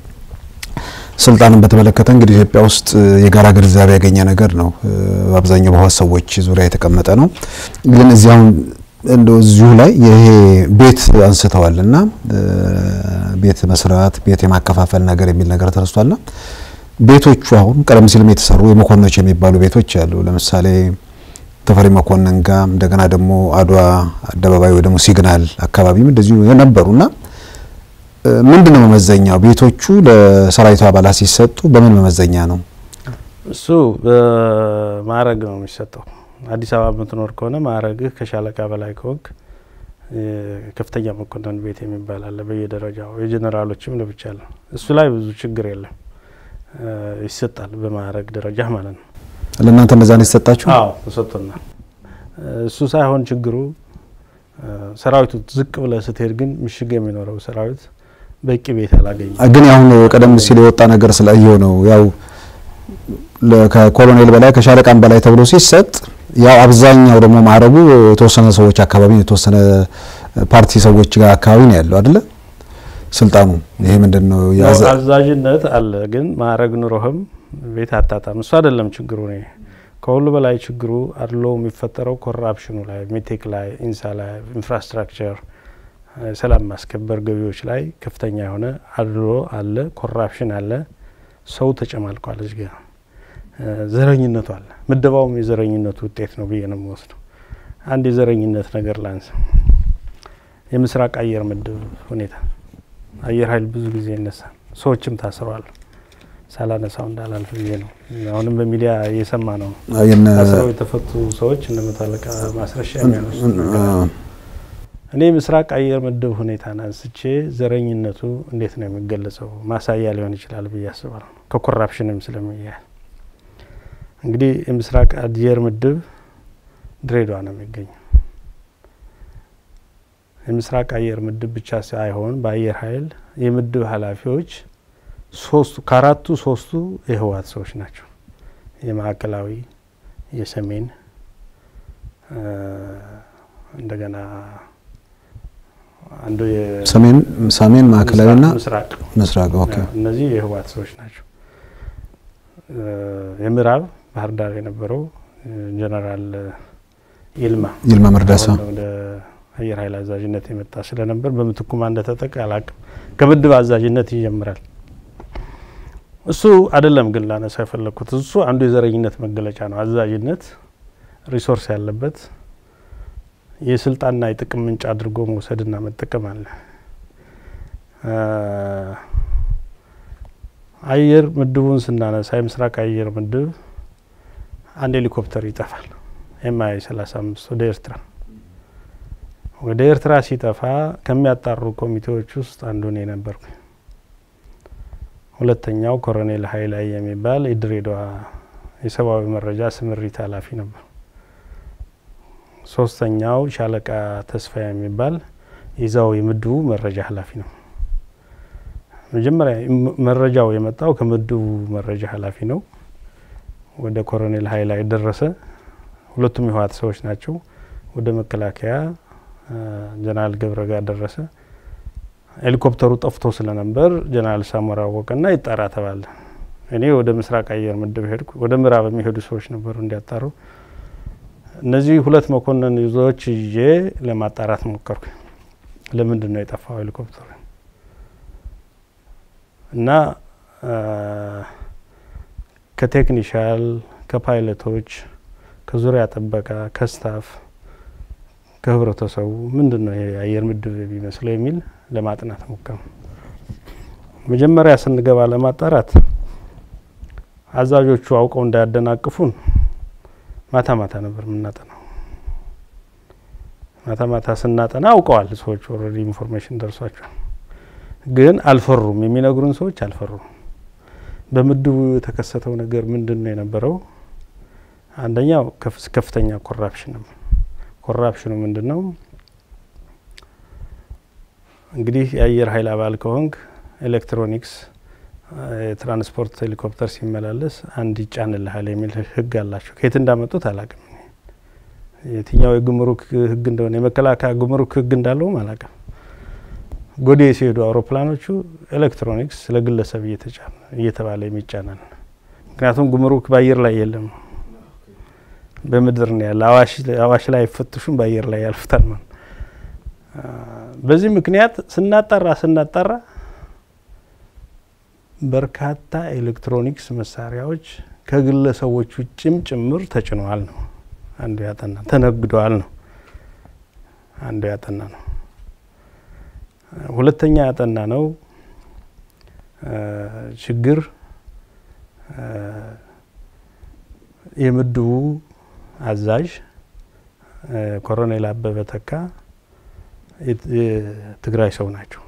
ስልጣንን በተመለከተ እንግዲህ ኢትዮጵያ ውስጥ የጋራ ግንዛቤ ያገኘ ነገር ነው። በአብዛኛው በህወሓት ሰዎች ዙሪያ የተቀመጠ ነው። ግን እዚህ አሁን እንደው እዚሁ ላይ ይሄ ቤት አንስተዋል እና ቤት መስራት ቤት የማከፋፈል ነገር የሚል ነገር ተነስቷልና ቤቶቹ አሁን ቀደም ሲልም የተሰሩ የመኮንኖች የሚባሉ ቤቶች አሉ። ለምሳሌ ተፈሪ መኮንን ጋር እንደገና ደግሞ አድዋ አደባባይ ወይ ደግሞ ሲግናል አካባቢም እንደዚሁ የነበሩና ምንድን ነው መመዘኛው? ቤቶቹ ለሰራዊቱ አባላት ሲሰጡ በምን መመዘኛ ነው? እሱ በማዕረግ ነው የሚሰጠው። አዲስ አበባ የምትኖር ከሆነ ማዕረግህ ከሻለቃ በላይ ከወግ ከፍተኛ መኮንን ቤት የሚባል አለ በየደረጃው የጀኔራሎችም ለብቻ አለ። እሱ ላይ ብዙ ችግር የለም፣ ይሰጣል በማዕረግ ደረጃ ማለት ነው። ለእናንተ እንደዛ ነው የተሰጣችሁ? አዎ ተሰጥቶናል። እሱ ሳይሆን ችግሩ ሰራዊቱ ዝቅ ብለህ ስትሄድ ግን ምሽግ የሚኖረው ሰራዊት በቂ ቤት አላገኘም። ግን አሁን ቀደም ሲል የወጣ ነገር ስላየው ነው ያው ከኮሎኔል በላይ ከሻለቃም በላይ ተብሎ ሲሰጥ ያው አብዛኛው ደግሞ ማዕረጉ የተወሰነ ሰዎች አካባቢ የተወሰነ ፓርቲ ሰዎች ጋር አካባቢ ነው ያለው አይደለ? ስልጣኑ ይሄ ምንድን ነው? አዛዥነት አለ፣ ግን ማዕረግ ኑሮህም ቤት አታጣም። እሱ አይደለም ችግሩ። እኔ ከሁሉ በላይ ችግሩ አድሎ የሚፈጠረው ኮራፕሽኑ ላይ፣ ሜቴክ ላይ፣ ኢንሳ ላይ፣ ኢንፍራስትራክቸር፣ ሰላም ማስከበር፣ ገቢዎች ላይ ከፍተኛ የሆነ አድሎ አለ፣ ኮራፕሽን አለ። ሰው ተጨማልቋል እዚህ ጋር ዘረኝነቱ አለ። ምደባውም የዘረኝነቱ ውጤት ነው ብዬ ነው የምወስደው። አንድ የዘረኝነት ነገር ላንሳ። የምስራቅ አየር ምድብ ሁኔታ አየር ኃይል ብዙ ጊዜ ይነሳል፣ ሰዎችም ታስረዋል። ሳላነሳው እንዳላልፍ ብዬ ነው። አሁንም በሚዲያ እየሰማ ነው። ታስረው የተፈቱ ሰዎች እነ መቶ አለቃ ማስረሻ የሚያነሱ እኔ ምስራቅ አየር ምድብ ሁኔታን አንስቼ ዘረኝነቱ እንዴት ነው የሚገለጸው ማሳያ ሊሆን ይችላል ብዬ አስባለሁ። ከኮራፕሽንም ስለሚያያል እንግዲህ የምስራቅ አየር ምድብ ድሬዳዋ ነው የሚገኘው። የምስራቅ አየር ምድብ ብቻ ሳይሆን በአየር ኃይል የምድብ ኃላፊዎች ሶስቱ ከአራቱ ሶስቱ የህወሓት ሰዎች ናቸው። የማዕከላዊ፣ የሰሜን እንደገና አንዱ ሰሜን ሰሜን ማዕከላዊና ምስራቅ ምስራቅ ኦኬ። እነዚህ የህወሓት ሰዎች ናቸው። የምዕራብ ባህር ዳር የነበረው ጀነራል ይልማ ይልማ መርዳሳ ወደ አየር ኃይል አዛዥነት የመጣ ስለነበር በምትኩ ማን እንደተጠቃ አላቅም። ከምድብ አዛዥነት ይጀምራል። እሱ አይደለም ግን ላነሳ የፈለግኩት እሱ አንዱ የዘረኝነት መገለጫ ነው። አዛዥነት ሪሶርስ ያለበት የስልጣንና የጥቅም ምንጭ አድርጎ መውሰድና መጠቀም አለ። አየር ምድቡን ስናነሳ የምስራቅ አየር ምድብ አንድ ሄሊኮፕተር ይጠፋል። ኤምአይ 35 ወደ ኤርትራ ወደ ኤርትራ ሲጠፋ ከሚያጣሩ ኮሚቴዎች ውስጥ አንዱ እኔ ነበርኩ። ሁለተኛው ኮሎኔል ሀይላይ የሚባል የድሬዳዋ የሰብአዊ መረጃ ስምሪት ኃላፊ ነበር። ሶስተኛው ሻለቃ ተስፋ የሚባል የዛው የምድቡ መረጃ ኃላፊ ነው። መጀመሪያ መረጃው የመጣው ከምድቡ መረጃ ኃላፊ ነው። ወደ ኮሎኔል ሀይላይ ደረሰ። ሁለቱም የህወሓት ሰዎች ናቸው። ወደ መከላከያ ጀነራል ገብረ ጋር ደረሰ። ሄሊኮፕተሩ ጠፍቶ ስለነበር ጀነራል ሳሞራ አወቀና ይጣራ ተባለ። እኔ ወደ ምስራቅ አየር ምድብ ሄድኩ። ወደ ምዕራብ የሚሄዱ ሰዎች ነበሩ እንዲያጣሩ። እነዚህ ሁለት መኮንን ይዞዎች ይዤ ለማጣራት ሞከርኩ። ለምንድን ነው የጠፋው ሄሊኮፕተሩ? እና ከቴክኒሻል ከፓይለቶች ከዙሪያ ጥበቃ፣ ከስታፍ፣ ከህብረተሰቡ ምንድን ነው የአየር ምድብ የሚመስለው የሚል ለማጥናት ሞከር። መጀመሪያ ስንገባ ለማጣራት አዛዦቹ አውቀው እንዳያደናቅፉን ማታ ማታ ነበር የምናጠናው። ማታ ማታ ስናጠና አውቀዋል ሰዎች ኦልሬዲ ኢንፎርሜሽን ደርሷቸዋል። ግን አልፈሩም። የሚነግሩን ሰዎች አልፈሩም። በምድቡ የተከሰተው ነገር ምንድን ነው የነበረው? አንደኛው ከፍተኛ ኮራፕሽን ነው። ኮራፕሽኑ ምንድን ነው? እንግዲህ የአየር ኃይል አባል ከሆንክ ኤሌክትሮኒክስ የትራንስፖርት ሄሊኮፕተር ሲመላለስ አንድ ይጫንልሃል የሚል ህግ አላቸው። ከየት እንዳመጡት አላቅም። የትኛው የጉምሩክ ህግ እንደሆነ የመከላከያ ጉምሩክ ህግ እንዳለውም አላቅም። ጎዴ ሲሄዱ አውሮፕላኖቹ ኤሌክትሮኒክስ ለግለሰብ እየተጫነ እየተባለ የሚጫናል። ምክንያቱም ጉምሩክ በአየር ላይ የለም፣ በምድር ነው ያለ። አዋሽ ላይ አይፈትሹም፣ በአየር ላይ ያልፉታል ማለት በዚህ ምክንያት ስናጣራ ስናጣራ በርካታ ኤሌክትሮኒክስ መሳሪያዎች ከግለሰቦች ውጭም ጭምር ተጭነዋል ነው አንዱ ያጠና ተነግደዋል ነው አንዱ ያጠና ነው። ሁለተኛ ያጠና ነው ችግር የምድቡ አዛዥ ኮሎኔል አበበ ተካ የትግራይ ሰው ናቸው።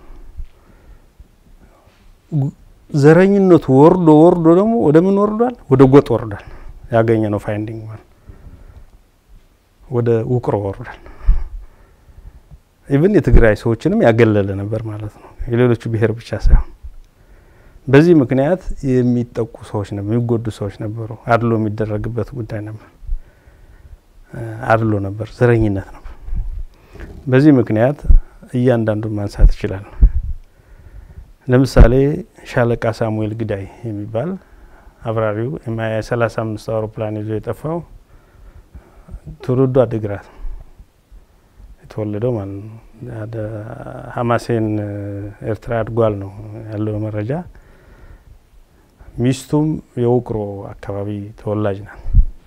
ዘረኝነቱ ወርዶ ወርዶ ደግሞ ወደ ምን ወርዷል? ወደ ጎጥ ወርዷል። ያገኘ ነው ፋይንዲንግ ማለት ወደ ውቅሮ ወርዷል። ኢቭን የትግራይ ሰዎችንም ያገለለ ነበር ማለት ነው። የሌሎቹ ብሔር ብቻ ሳይሆን በዚህ ምክንያት የሚጠቁ ሰዎች ነበሩ፣ የሚጎዱ ሰዎች ነበሩ። አድሎ የሚደረግበት ጉዳይ ነበር። አድሎ ነበር፣ ዘረኝነት ነበር። በዚህ ምክንያት እያንዳንዱን ማንሳት ይችላል። ለምሳሌ ሻለቃ ሳሙኤል ግዳይ የሚባል አብራሪው የማያ ሰላሳ አምስት አውሮፕላን ይዞ የጠፋው ትውልዱ አድግራት የተወለደው ማለት ነው። ሀማሴን ኤርትራ አድጓል ነው ያለው መረጃ። ሚስቱም የውቅሮ አካባቢ ተወላጅ ናት።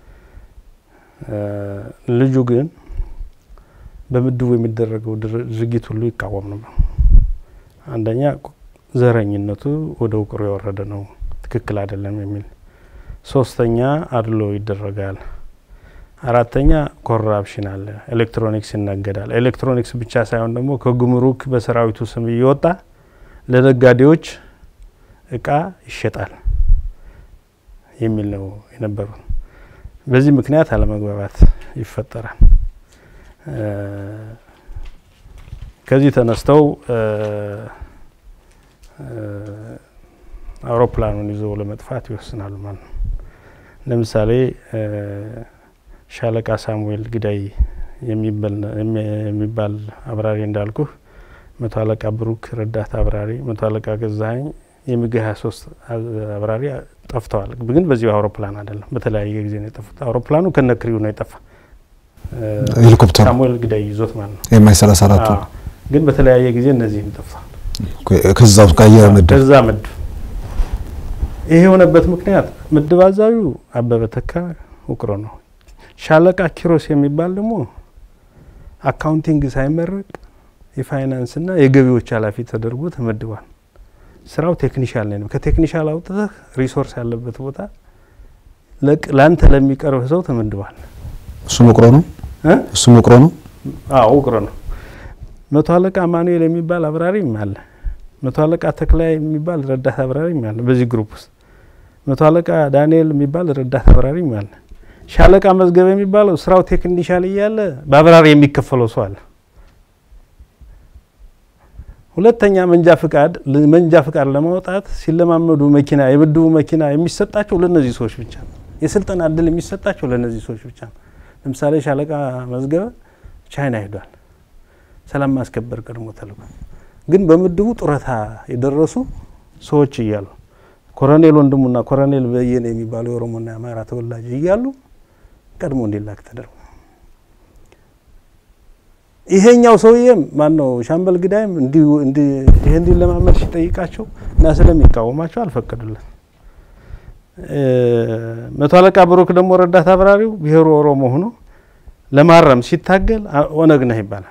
ልጁ ግን በምድቡ የሚደረገው ድርጊት ሁሉ ይቃወም ነበር። አንደኛ ዘረኝነቱ ወደ ውቅሮ የወረደ ነው፣ ትክክል አይደለም የሚል ሶስተኛ አድሎ ይደረጋል። አራተኛ ኮራፕሽን አለ። ኤሌክትሮኒክስ ይነገዳል። ኤሌክትሮኒክስ ብቻ ሳይሆን ደግሞ ከጉምሩክ በሰራዊቱ ስም እየወጣ ለነጋዴዎች እቃ ይሸጣል የሚል ነው የነበሩት። በዚህ ምክንያት አለመግባባት ይፈጠራል። ከዚህ ተነስተው አውሮፕላኑን ይዞ ለመጥፋት ይወስናሉ ማለት ነው። ለምሳሌ ሻለቃ ሳሙኤል ግዳይ የሚባል አብራሪ እንዳልኩህ፣ መቶ አለቃ ብሩክ ረዳት አብራሪ፣ መቶ አለቃ ገዛኸኝ የሚግ ሀያ ሶስት አብራሪ ጠፍተዋል። ግን በዚሁ አውሮፕላን አይደለም፣ በተለያየ ጊዜ ነው የጠፉት። አውሮፕላኑ ከነክሪው ነው የጠፋ ሄሊኮፕተር ሳሙኤል ግዳይ ይዞት ማለት ነው። የማይ ሰላሳ አራቱ ግን በተለያየ ጊዜ እነዚህም ጠፍተዋል። ከዛው ከአየር ምድብ ከዛ ምድብ ይሄ የሆነበት ምክንያት ምድብ አዛዡ አበበ ተካ ውቅሮ ነው። ሻለቃ ኪሮስ የሚባል ደግሞ አካውንቲንግ ሳይመረቅ የፋይናንስና የገቢዎች ኃላፊ ተደርጎ ተመድቧል። ስራው ቴክኒሻል ነው። ከቴክኒሻል አውጥተህ ሪሶርስ ያለበት ቦታ ለአንተ ለሚቀርብ ሰው ተመድቧል። እሱም ውቅሮ ነው። እሱም ውቅሮ ነው። አዎ ውቅሮ ነው። መቶ አለቃ ማኑኤል የሚባል አብራሪም አለ። መቶ አለቃ ተክላይ የሚባል ረዳት አብራሪም አለ። በዚህ ግሩፕ ውስጥ መቶ አለቃ ዳንኤል የሚባል ረዳት አብራሪም አለ። ሻለቃ መዝገብ የሚባለው ስራው ቴክኒሻል እያለ በአብራሪ የሚከፈለው ሰው አለ። ሁለተኛ መንጃ ፍቃድ መንጃ ፍቃድ ለማውጣት ሲለማመዱ መኪና የምድቡ መኪና የሚሰጣቸው ለእነዚህ ሰዎች ብቻ ነው። የስልጠና እድል የሚሰጣቸው ለእነዚህ ሰዎች ብቻ ነው። ለምሳሌ ሻለቃ መዝገበ ቻይና ሄዷል። ሰላም ማስከበር ቀድሞ ተልኮ ግን በምድቡ ጡረታ የደረሱ ሰዎች እያሉ ኮሎኔል ወንድሙና ኮሎኔል በየነ የሚባሉ የኦሮሞና የአማራ ተወላጅ እያሉ ቀድሞ እንዲላክ ተደርጎ ይሄኛው ሰውዬም ማን ነው ሻምበል ግዳይም ይሄ እንዲለማመድ ሲጠይቃቸው እና ስለሚቃወማቸው አልፈቀዱለት። መቶ አለቃ ብሩክ ደግሞ ረዳት አብራሪው ብሔሩ ኦሮሞ ሆኖ ለማረም ሲታገል ኦነግ ነህ ይባላል።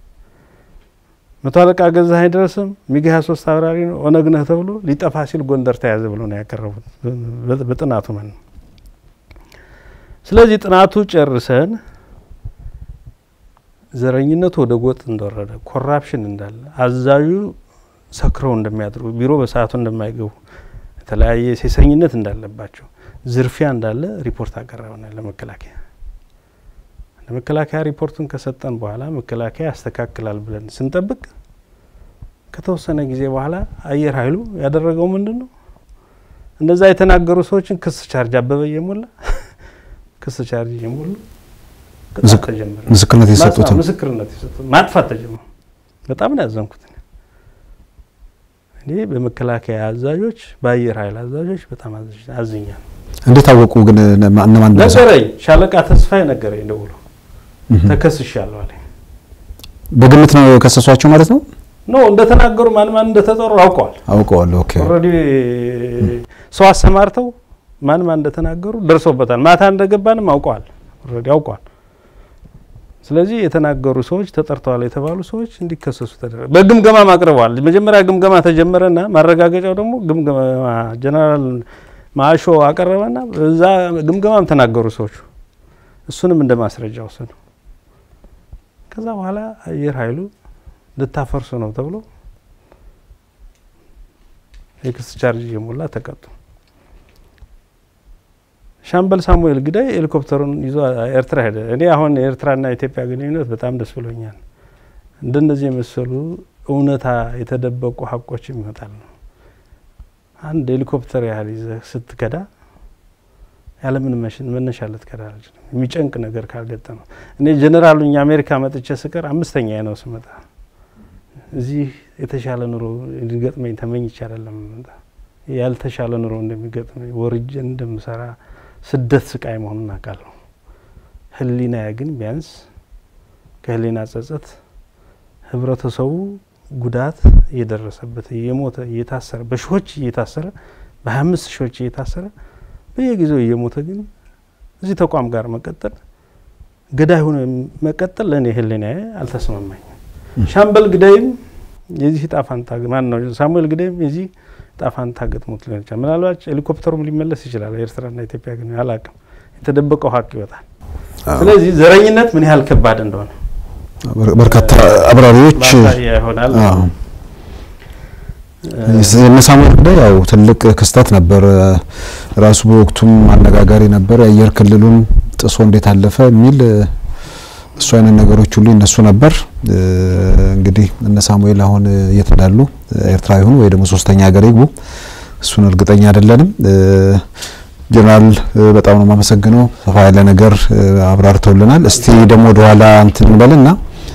መቶ አለቃ ገዛኸኝ ድረስም ሚግ 23 አብራሪ ነው ኦነግ ነህ ተብሎ ሊጠፋ ሲል ጎንደር ተያዘ ብሎ ነው ያቀረቡት በጥናቱ ማለት ነው። ስለዚህ ጥናቱ ጨርሰን ዘረኝነቱ ወደ ጎጥ እንደወረደ፣ ኮራፕሽን እንዳለ፣ አዛዡ ሰክረው እንደሚያድሩ፣ ቢሮ በሰዓቱ እንደማይገቡ፣ የተለያየ ሴሰኝነት እንዳለባቸው፣ ዝርፊያ እንዳለ ሪፖርት አቀረብናል ለመከላከያ። ለመከላከያ ሪፖርቱን ከሰጠን በኋላ መከላከያ ያስተካክላል ብለን ስንጠብቅ ከተወሰነ ጊዜ በኋላ አየር ኃይሉ ያደረገው ምንድን ነው? እነዛ የተናገሩ ሰዎችን ክስ ቻርጅ አበበ እየሞላ ክስ ቻርጅ እየሞሉ ቅጣት ተጀመረ። ምስክርነት የሰጡት ምስክርነት የሰጡት ማጥፋት ተጀመረ። በጣም ነው ያዘንኩት። እኔ በመከላከያ አዛዦች፣ በአየር ኃይል አዛዦች በጣም አዝኛለሁ። እንዴት አወቁ ግን እነማን ነገረኝ። ሻለቃ ተስፋዬ ነገረኝ ደውሎ ተከስሻለሁ አለኝ። በግምት ነው የከሰሷቸው ማለት ነው? ኖ እንደተናገሩ ማን ማን እንደተጠሩ አውቀዋል። አውቀዋል። ኦኬ ኦልሬዲ ሰው አሰማርተው ማን ማን እንደተናገሩ ደርሶበታል። ማታ እንደገባንም አውቀዋል። ኦልሬዲ አውቀዋል። ስለዚህ የተናገሩ ሰዎች ተጠርተዋል የተባሉ ሰዎች እንዲከሰሱ ተደረገ። በግምገማም አቅርበዋል። መጀመሪያ ግምገማ ተጀመረና ማረጋገጫው ደግሞ ግምገማ ጀነራል ማሾ አቀረበና እዛ ግምገማም ተናገሩ ሰዎቹ። እሱንም እንደ ማስረጃ ወሰዱ። ከዛ በኋላ አየር ኃይሉ ልታፈርሱ ነው ተብሎ የክስ ቻርጅ እየሞላ ተቀጡ። ሻምበል ሳሙኤል ግዳይ ሄሊኮፕተሩን ይዞ ኤርትራ ሄደ። እኔ አሁን የኤርትራና የኢትዮጵያ ግንኙነት በጣም ደስ ብሎኛል። እንደነዚህ የመሰሉ እውነታ የተደበቁ ሀቆችም ይመጣል ነው። አንድ ሄሊኮፕተር ያህል ይዘህ ስትከዳ ያለምን መነሻ ልትከዳ አልችልም። የሚጨንቅ ነገር ካልገጠመ እኔ ጀኔራሉ እኛ አሜሪካ መጥቼ ስቀር አምስተኛ ነው ስመጣ እዚህ የተሻለ ኑሮ እንዲገጥመኝ ተመኝቼ አይደለም መጣ ያልተሻለ ኑሮ እንደሚገጥመኝ ወርጄ እንደምሰራ ስደት ስቃይ መሆኑን አውቃለሁ። ህሊና ግን ቢያንስ ከህሊና ጸጸት ህብረተሰቡ ጉዳት እየደረሰበት እየሞተ እየታሰረ በሺዎች እየታሰረ በሀያ አምስት ሺዎች እየታሰረ በየጊዜው እየሞተ ግን እዚህ ተቋም ጋር መቀጠል ገዳይ ሆኖ መቀጠል ለእኔ ህሊና አልተስማማኝም። ሻምበል ግዳይም የዚህ እጣ ፋንታ ማን ነው ሳሙኤል ግዳይም የዚህ እጣ ፋንታ ገጥሞት ሊሆን ይችላል። ምናልባት ሄሊኮፕተሩም ሊመለስ ይችላል። ኤርትራና ኢትዮጵያ ግን አላውቅም። የተደበቀው ሀቅ ይወጣል። ስለዚህ ዘረኝነት ምን ያህል ከባድ እንደሆነ በርካታ አብራሪዎች ማሳያ ይሆናል። የነ ሳሙኤል ጉዳይ ያው ትልቅ ክስተት ነበር። ራሱ በወቅቱም አነጋጋሪ ነበር። የአየር ክልሉን ጥሶ እንዴት አለፈ የሚል እሱ አይነት ነገሮች ሁሉ ይነሱ ነበር። እንግዲህ እነ ሳሙኤል አሁን የት እንዳሉ ኤርትራ ይሁኑ ወይ ደግሞ ሶስተኛ ሀገር ይግቡ እሱን እርግጠኛ አይደለንም። ጀነራል በጣም ነው የማመሰግነው። ሰፋ ያለ ነገር አብራርተውልናል። እስቲ ደግሞ ወደኋላ እንትን እንበልና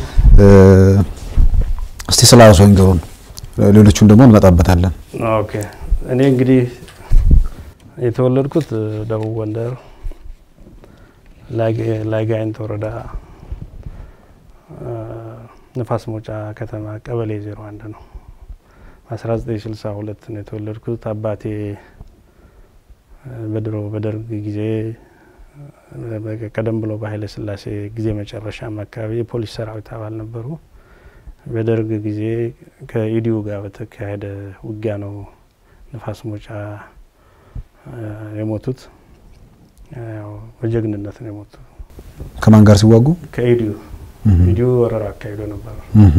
እስቲ ስለ ራሱ ይንገሩን፣ ሌሎቹን ደግሞ እንመጣበታለን። ኦኬ እኔ እንግዲህ የተወለድኩት ደቡብ ጎንደር ላይጋይንት ወረዳ ንፋስ መውጫ ከተማ ቀበሌ ዜሮ አንድ ነው። በ1962 ነው የተወለድኩት። አባቴ በድሮ በደርግ ጊዜ ቀደም ብሎ በኃይለ ሥላሴ ጊዜ መጨረሻም አካባቢ የፖሊስ ሰራዊት አባል ነበሩ። በደርግ ጊዜ ከኢዲዩ ጋር በተካሄደ ውጊያ ነው ንፋስ መውጫ የሞቱት። ያው በጀግንነት ነው የሞቱት። ከማን ጋር ሲዋጉ? ከኢዲዩ ኢዲዩ ወረራ አካሂዶ ነበር።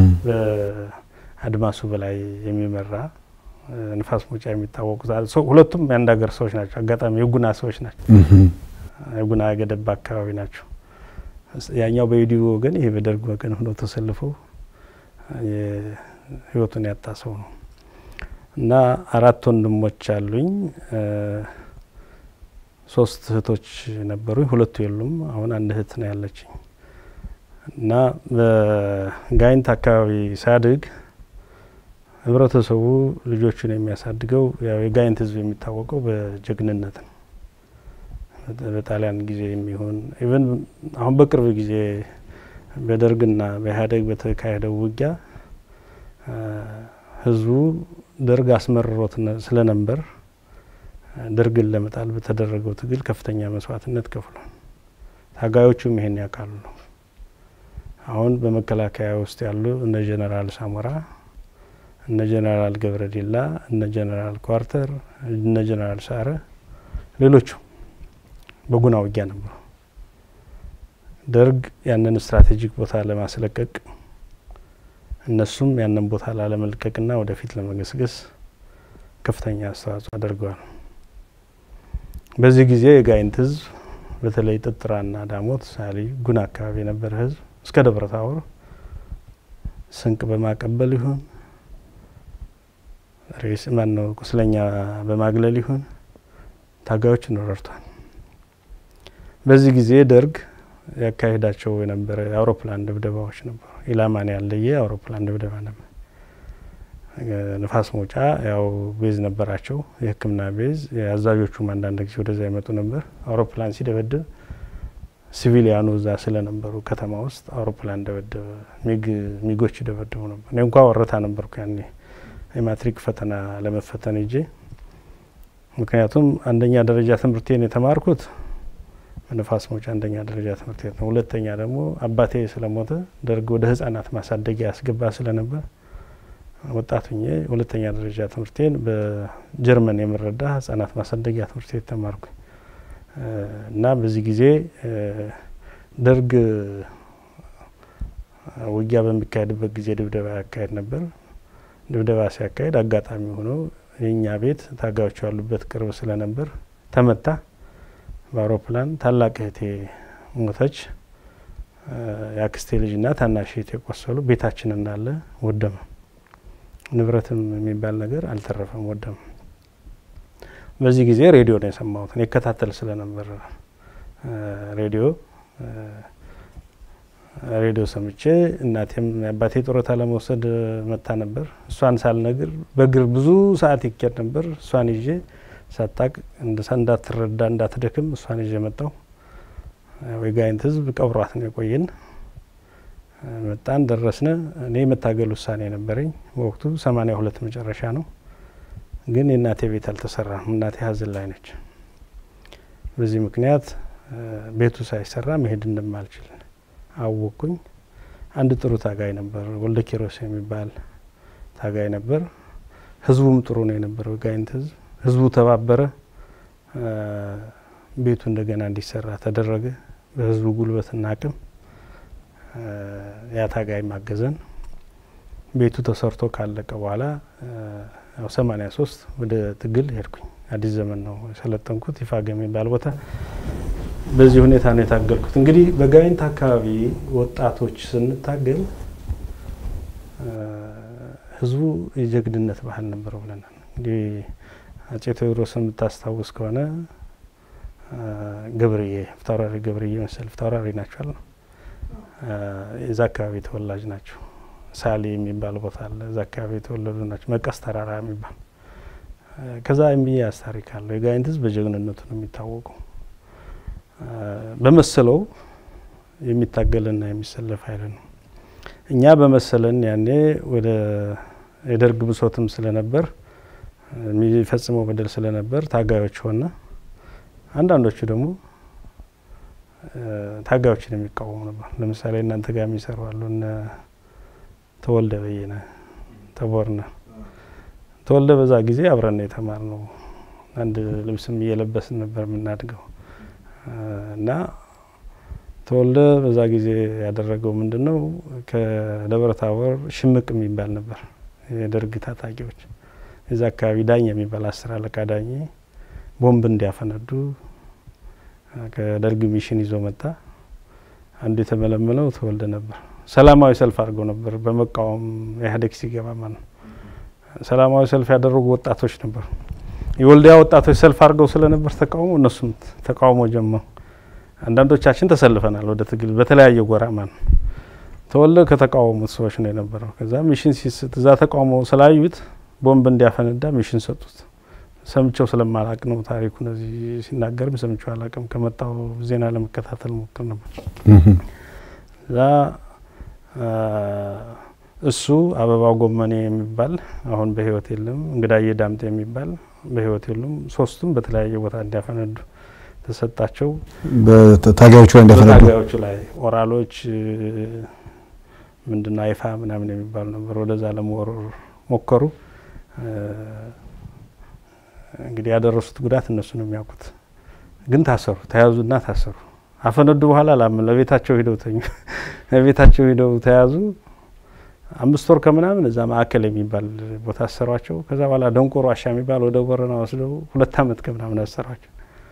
በአድማሱ በላይ የሚመራ ንፋስ መውጫ የሚታወቁት ሁለቱም የአንድ ሀገር ሰዎች ናቸው። አጋጣሚ የጉና ሰዎች ናቸው። የጉና ገደባ አካባቢ ናቸው። ያኛው በኢዲዩ ወገን፣ ይሄ በደርግ ወገን ሆኖ ተሰልፈው ህይወቱን ያጣ ሰው ነው እና አራት ወንድሞች አሉኝ። ሶስት እህቶች ነበሩኝ። ሁለቱ የሉም። አሁን አንድ እህት ነው ያለችኝ እና በጋይንት አካባቢ ሳድግ ህብረተሰቡ ልጆቹን የሚያሳድገው ያው የጋይንት ህዝብ የሚታወቀው በጀግንነት ነው። በጣሊያን ጊዜ የሚሆን ኢቨን አሁን በቅርብ ጊዜ በደርግና በኢህአዴግ በተካሄደው ውጊያ ህዝቡ ደርግ አስመርሮት ስለነበር ደርግን ለመጣል በተደረገው ትግል ከፍተኛ መስዋዕትነት ከፍሏል። ታጋዮቹም ይሄን ያውቃሉ ነው። አሁን በመከላከያ ውስጥ ያሉ እነ ጀነራል ሳሞራ፣ እነ ጀነራል ገብረዲላ፣ እነ ጀነራል ኳርተር፣ እነ ጀነራል ሳረ፣ ሌሎቹ በጉና ውጊያ ነበሩ። ደርግ ያንን ስትራቴጂክ ቦታ ለማስለቀቅ እነሱም ያንን ቦታ ላለመልቀቅና ወደፊት ለመገስገስ ከፍተኛ አስተዋጽኦ አድርገዋል። በዚህ ጊዜ የጋይንት ህዝብ በተለይ ጥጥራና ዳሞት፣ ሳሊ፣ ጉና አካባቢ የነበረ ህዝብ እስከ ደብረ ታቦር ስንቅ በማቀበል ይሁን ሬስ ማን ነው ቁስለኛ በማግለል ይሁን ታጋዮችን ረድቷል። በዚህ ጊዜ ደርግ ያካሄዳቸው የነበረ የአውሮፕላን ድብደባዎች ነበሩ። ኢላማን ያለየ አውሮፕላን ድብደባ ነበር። ንፋስ መውጫ ያው ቤዝ ነበራቸው፣ የሕክምና ቤዝ። የአዛዦቹም አንዳንድ ጊዜ ወደዛ ይመጡ ነበር። አውሮፕላን ሲደበድብ ሲቪሊያኑ እዛ ስለነበሩ ከተማ ውስጥ አውሮፕላን ደበደበ፣ ሚጎች ደበደቡ ነበር። እኔ እንኳ ወረታ ነበርኩ ያኔ የማትሪክ ፈተና ለመፈተን እጄ ምክንያቱም አንደኛ ደረጃ ትምህርቴን የተማርኩት በንፋስ መውጫ አንደኛ ደረጃ ትምህርት ቤት ነው። ሁለተኛ ደግሞ አባቴ ስለሞተ ደርግ ወደ ህጻናት ማሳደጊያ ያስገባ ስለነበር ወጣት ሁኜ ሁለተኛ ደረጃ ትምህርቴን በጀርመን የምረዳ ህጻናት ማሳደጊያ ትምህርት ቤት ተማርኩ እና በዚህ ጊዜ ደርግ ውጊያ በሚካሄድበት ጊዜ ድብደባ ያካሄድ ነበር። ድብደባ ሲያካሄድ አጋጣሚ ሆኖ የእኛ ቤት ታጋዮች ያሉበት ቅርብ ስለነበር ተመታ በአውሮፕላን። ታላቅ እህቴ ሞተች። የአክስቴ ልጅና ታናሽ እህቴ ቆሰሉ። ቤታችን እንዳለ ወደመ። ንብረትም የሚባል ነገር አልተረፈም፣ ወደመ። በዚህ ጊዜ ሬዲዮ ነው የሰማሁት። እኔ እከታተል ስለነበር ሬዲዮ ሬዲዮ ሰምቼ እናቴም አባቴ ጡረታ ለመውሰድ መታ ነበር። እሷን ሳልነግር በእግር ብዙ ሰዓት ይኬድ ነበር። እሷን ይዤ ሳታቅ እንዳትረዳ እንዳትደክም እሷን ይዤ መጣሁ። የጋይንት ህዝብ ቀብሯት ነው የቆየን። መጣን፣ ደረስነ። እኔ የመታገል ውሳኔ ነበረኝ በወቅቱ ሰማኒያ ሁለት መጨረሻ ነው። ግን የእናቴ ቤት አልተሰራም። እናቴ ሀዘን ላይ ነች። በዚህ ምክንያት ቤቱ ሳይሰራ መሄድ እንደማልችል አወቅኩኝ። አንድ ጥሩ ታጋይ ነበር፣ ወልደ ኪሮስ የሚባል ታጋይ ነበር። ህዝቡም ጥሩ ነው የነበረው ጋይንት ህዝብ። ህዝቡ ተባበረ። ቤቱ እንደገና እንዲሰራ ተደረገ። በህዝቡ ጉልበትና አቅም ያ ታጋይ ማገዘን ቤቱ ተሰርቶ ካለቀ በኋላ ያው ሰማኒያ ሶስት ወደ ትግል ሄድኩኝ። አዲስ ዘመን ነው የሰለጠንኩት ይፋግ የሚባል ቦታ በዚህ ሁኔታ ነው የታገልኩት። እንግዲህ በጋይንት አካባቢ ወጣቶች ስንታገል ህዝቡ የጀግድነት ባህል ነበረው ብለናል። እንግዲህ አጼ ቴዎድሮስ የምታስታውስ ከሆነ ገብርዬ ፊታውራሪ ገብርዬ መሰል ፊታውራሪ ናቸዋል ነው የዛ አካባቢ ተወላጅ ናቸው። ሳሌ የሚባል ቦታ አለ። እዛ አካባቢ የተወለዱ ናቸው። መቀስ ተራራ የሚባል ከዛ የሚያዝ ታሪክ አለው። የጋይንት ህዝብ በጀግንነቱ ነው የሚታወቀው። በመሰለው የሚታገልና የሚሰለፍ ኃይል ነው። እኛ በመሰለን ያኔ ወደ የደርግ ብሶትም ስለነበር የሚፈጽመው በደል ስለነበር ታጋዮች ሆነ። አንዳንዶቹ ደግሞ ታጋዮችን የሚቃወሙ ነበር። ለምሳሌ እናንተ ጋር የሚሰሩ አሉ። እነ ተወልደ በየነ ተቦርነ ተወልደ በዛ ጊዜ አብረን የተማር ነው። አንድ ልብስም እየለበስን ነበር የምናድገው እና ተወልደ በዛ ጊዜ ያደረገው ምንድን ነው? ከደብረ ታቦር ሽምቅ የሚባል ነበር የደርግ ታጣቂዎች የዛ አካባቢ ዳኝ የሚባል አስር አለቃ ዳኝ ቦምብ እንዲያፈነዱ ከደርግ ሚሽን ይዞ መጣ። አንዱ የተመለመለው ተወልደ ነበር። ሰላማዊ ሰልፍ አድርገው ነበር በመቃወም ኢህአዴግ ሲገባ ማለት ነው። ሰላማዊ ሰልፍ ያደረጉ ወጣቶች ነበሩ። የወልዲያ ወጣቶች ሰልፍ አድርገው ስለነበር ተቃውሞ እነሱም ተቃውሞ ጀመሩ። አንዳንዶቻችን ተሰልፈናል ወደ ትግል በተለያየ ጎራ ማለት ነው። ተወልደ ከተቃወሙት ሰዎች ነው የነበረው። ከዛ ሚሽን ሲስት እዛ ተቃውሞ ስላዩት ቦምብ እንዲያፈነዳ ሚሽን ሰጡት። ሰምቸው ስለማላቅ ነው ታሪኩን እዚህ ሲናገርም ሰምቸው አላቅም። ከመጣው ዜና ለመከታተል ሞክር ነበር። እዛ እሱ አበባው ጎመኔ የሚባል አሁን በህይወት የለም፣ እንግዳዬ ዳምጤ የሚባል በህይወት የሉም። ሶስቱም በተለያየ ቦታ እንዲያፈነዱ ተሰጣቸው። በታጋዮቹ ላይ እንደፈነዱ በታጋዮቹ ላይ ኦራሎች ምንድነው አይፋ ምናምን የሚባሉ ነበር። ወደዛ ለመወረር ሞከሩ። እንግዲህ ያደረሱት ጉዳት እነሱ ነው የሚያውቁት። ግን ታሰሩ፣ ተያዙና ታሰሩ። አፈነዱ በኋላ ላምን ለቤታቸው ሂደው ተኙ። ለቤታቸው ሂደው ተያዙ። አምስት ወር ከምናምን እዛ ማዕከል የሚባል ቦታ አሰሯቸው። ከዛ በኋላ ደንቆሮ ዋሻ የሚባል ወደ ቦረና ወስደው ሁለት አመት ከምናምን አሰሯቸው።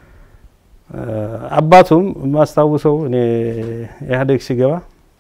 አባቱም የማስታውሰው እኔ ኢህአዴግ ሲገባ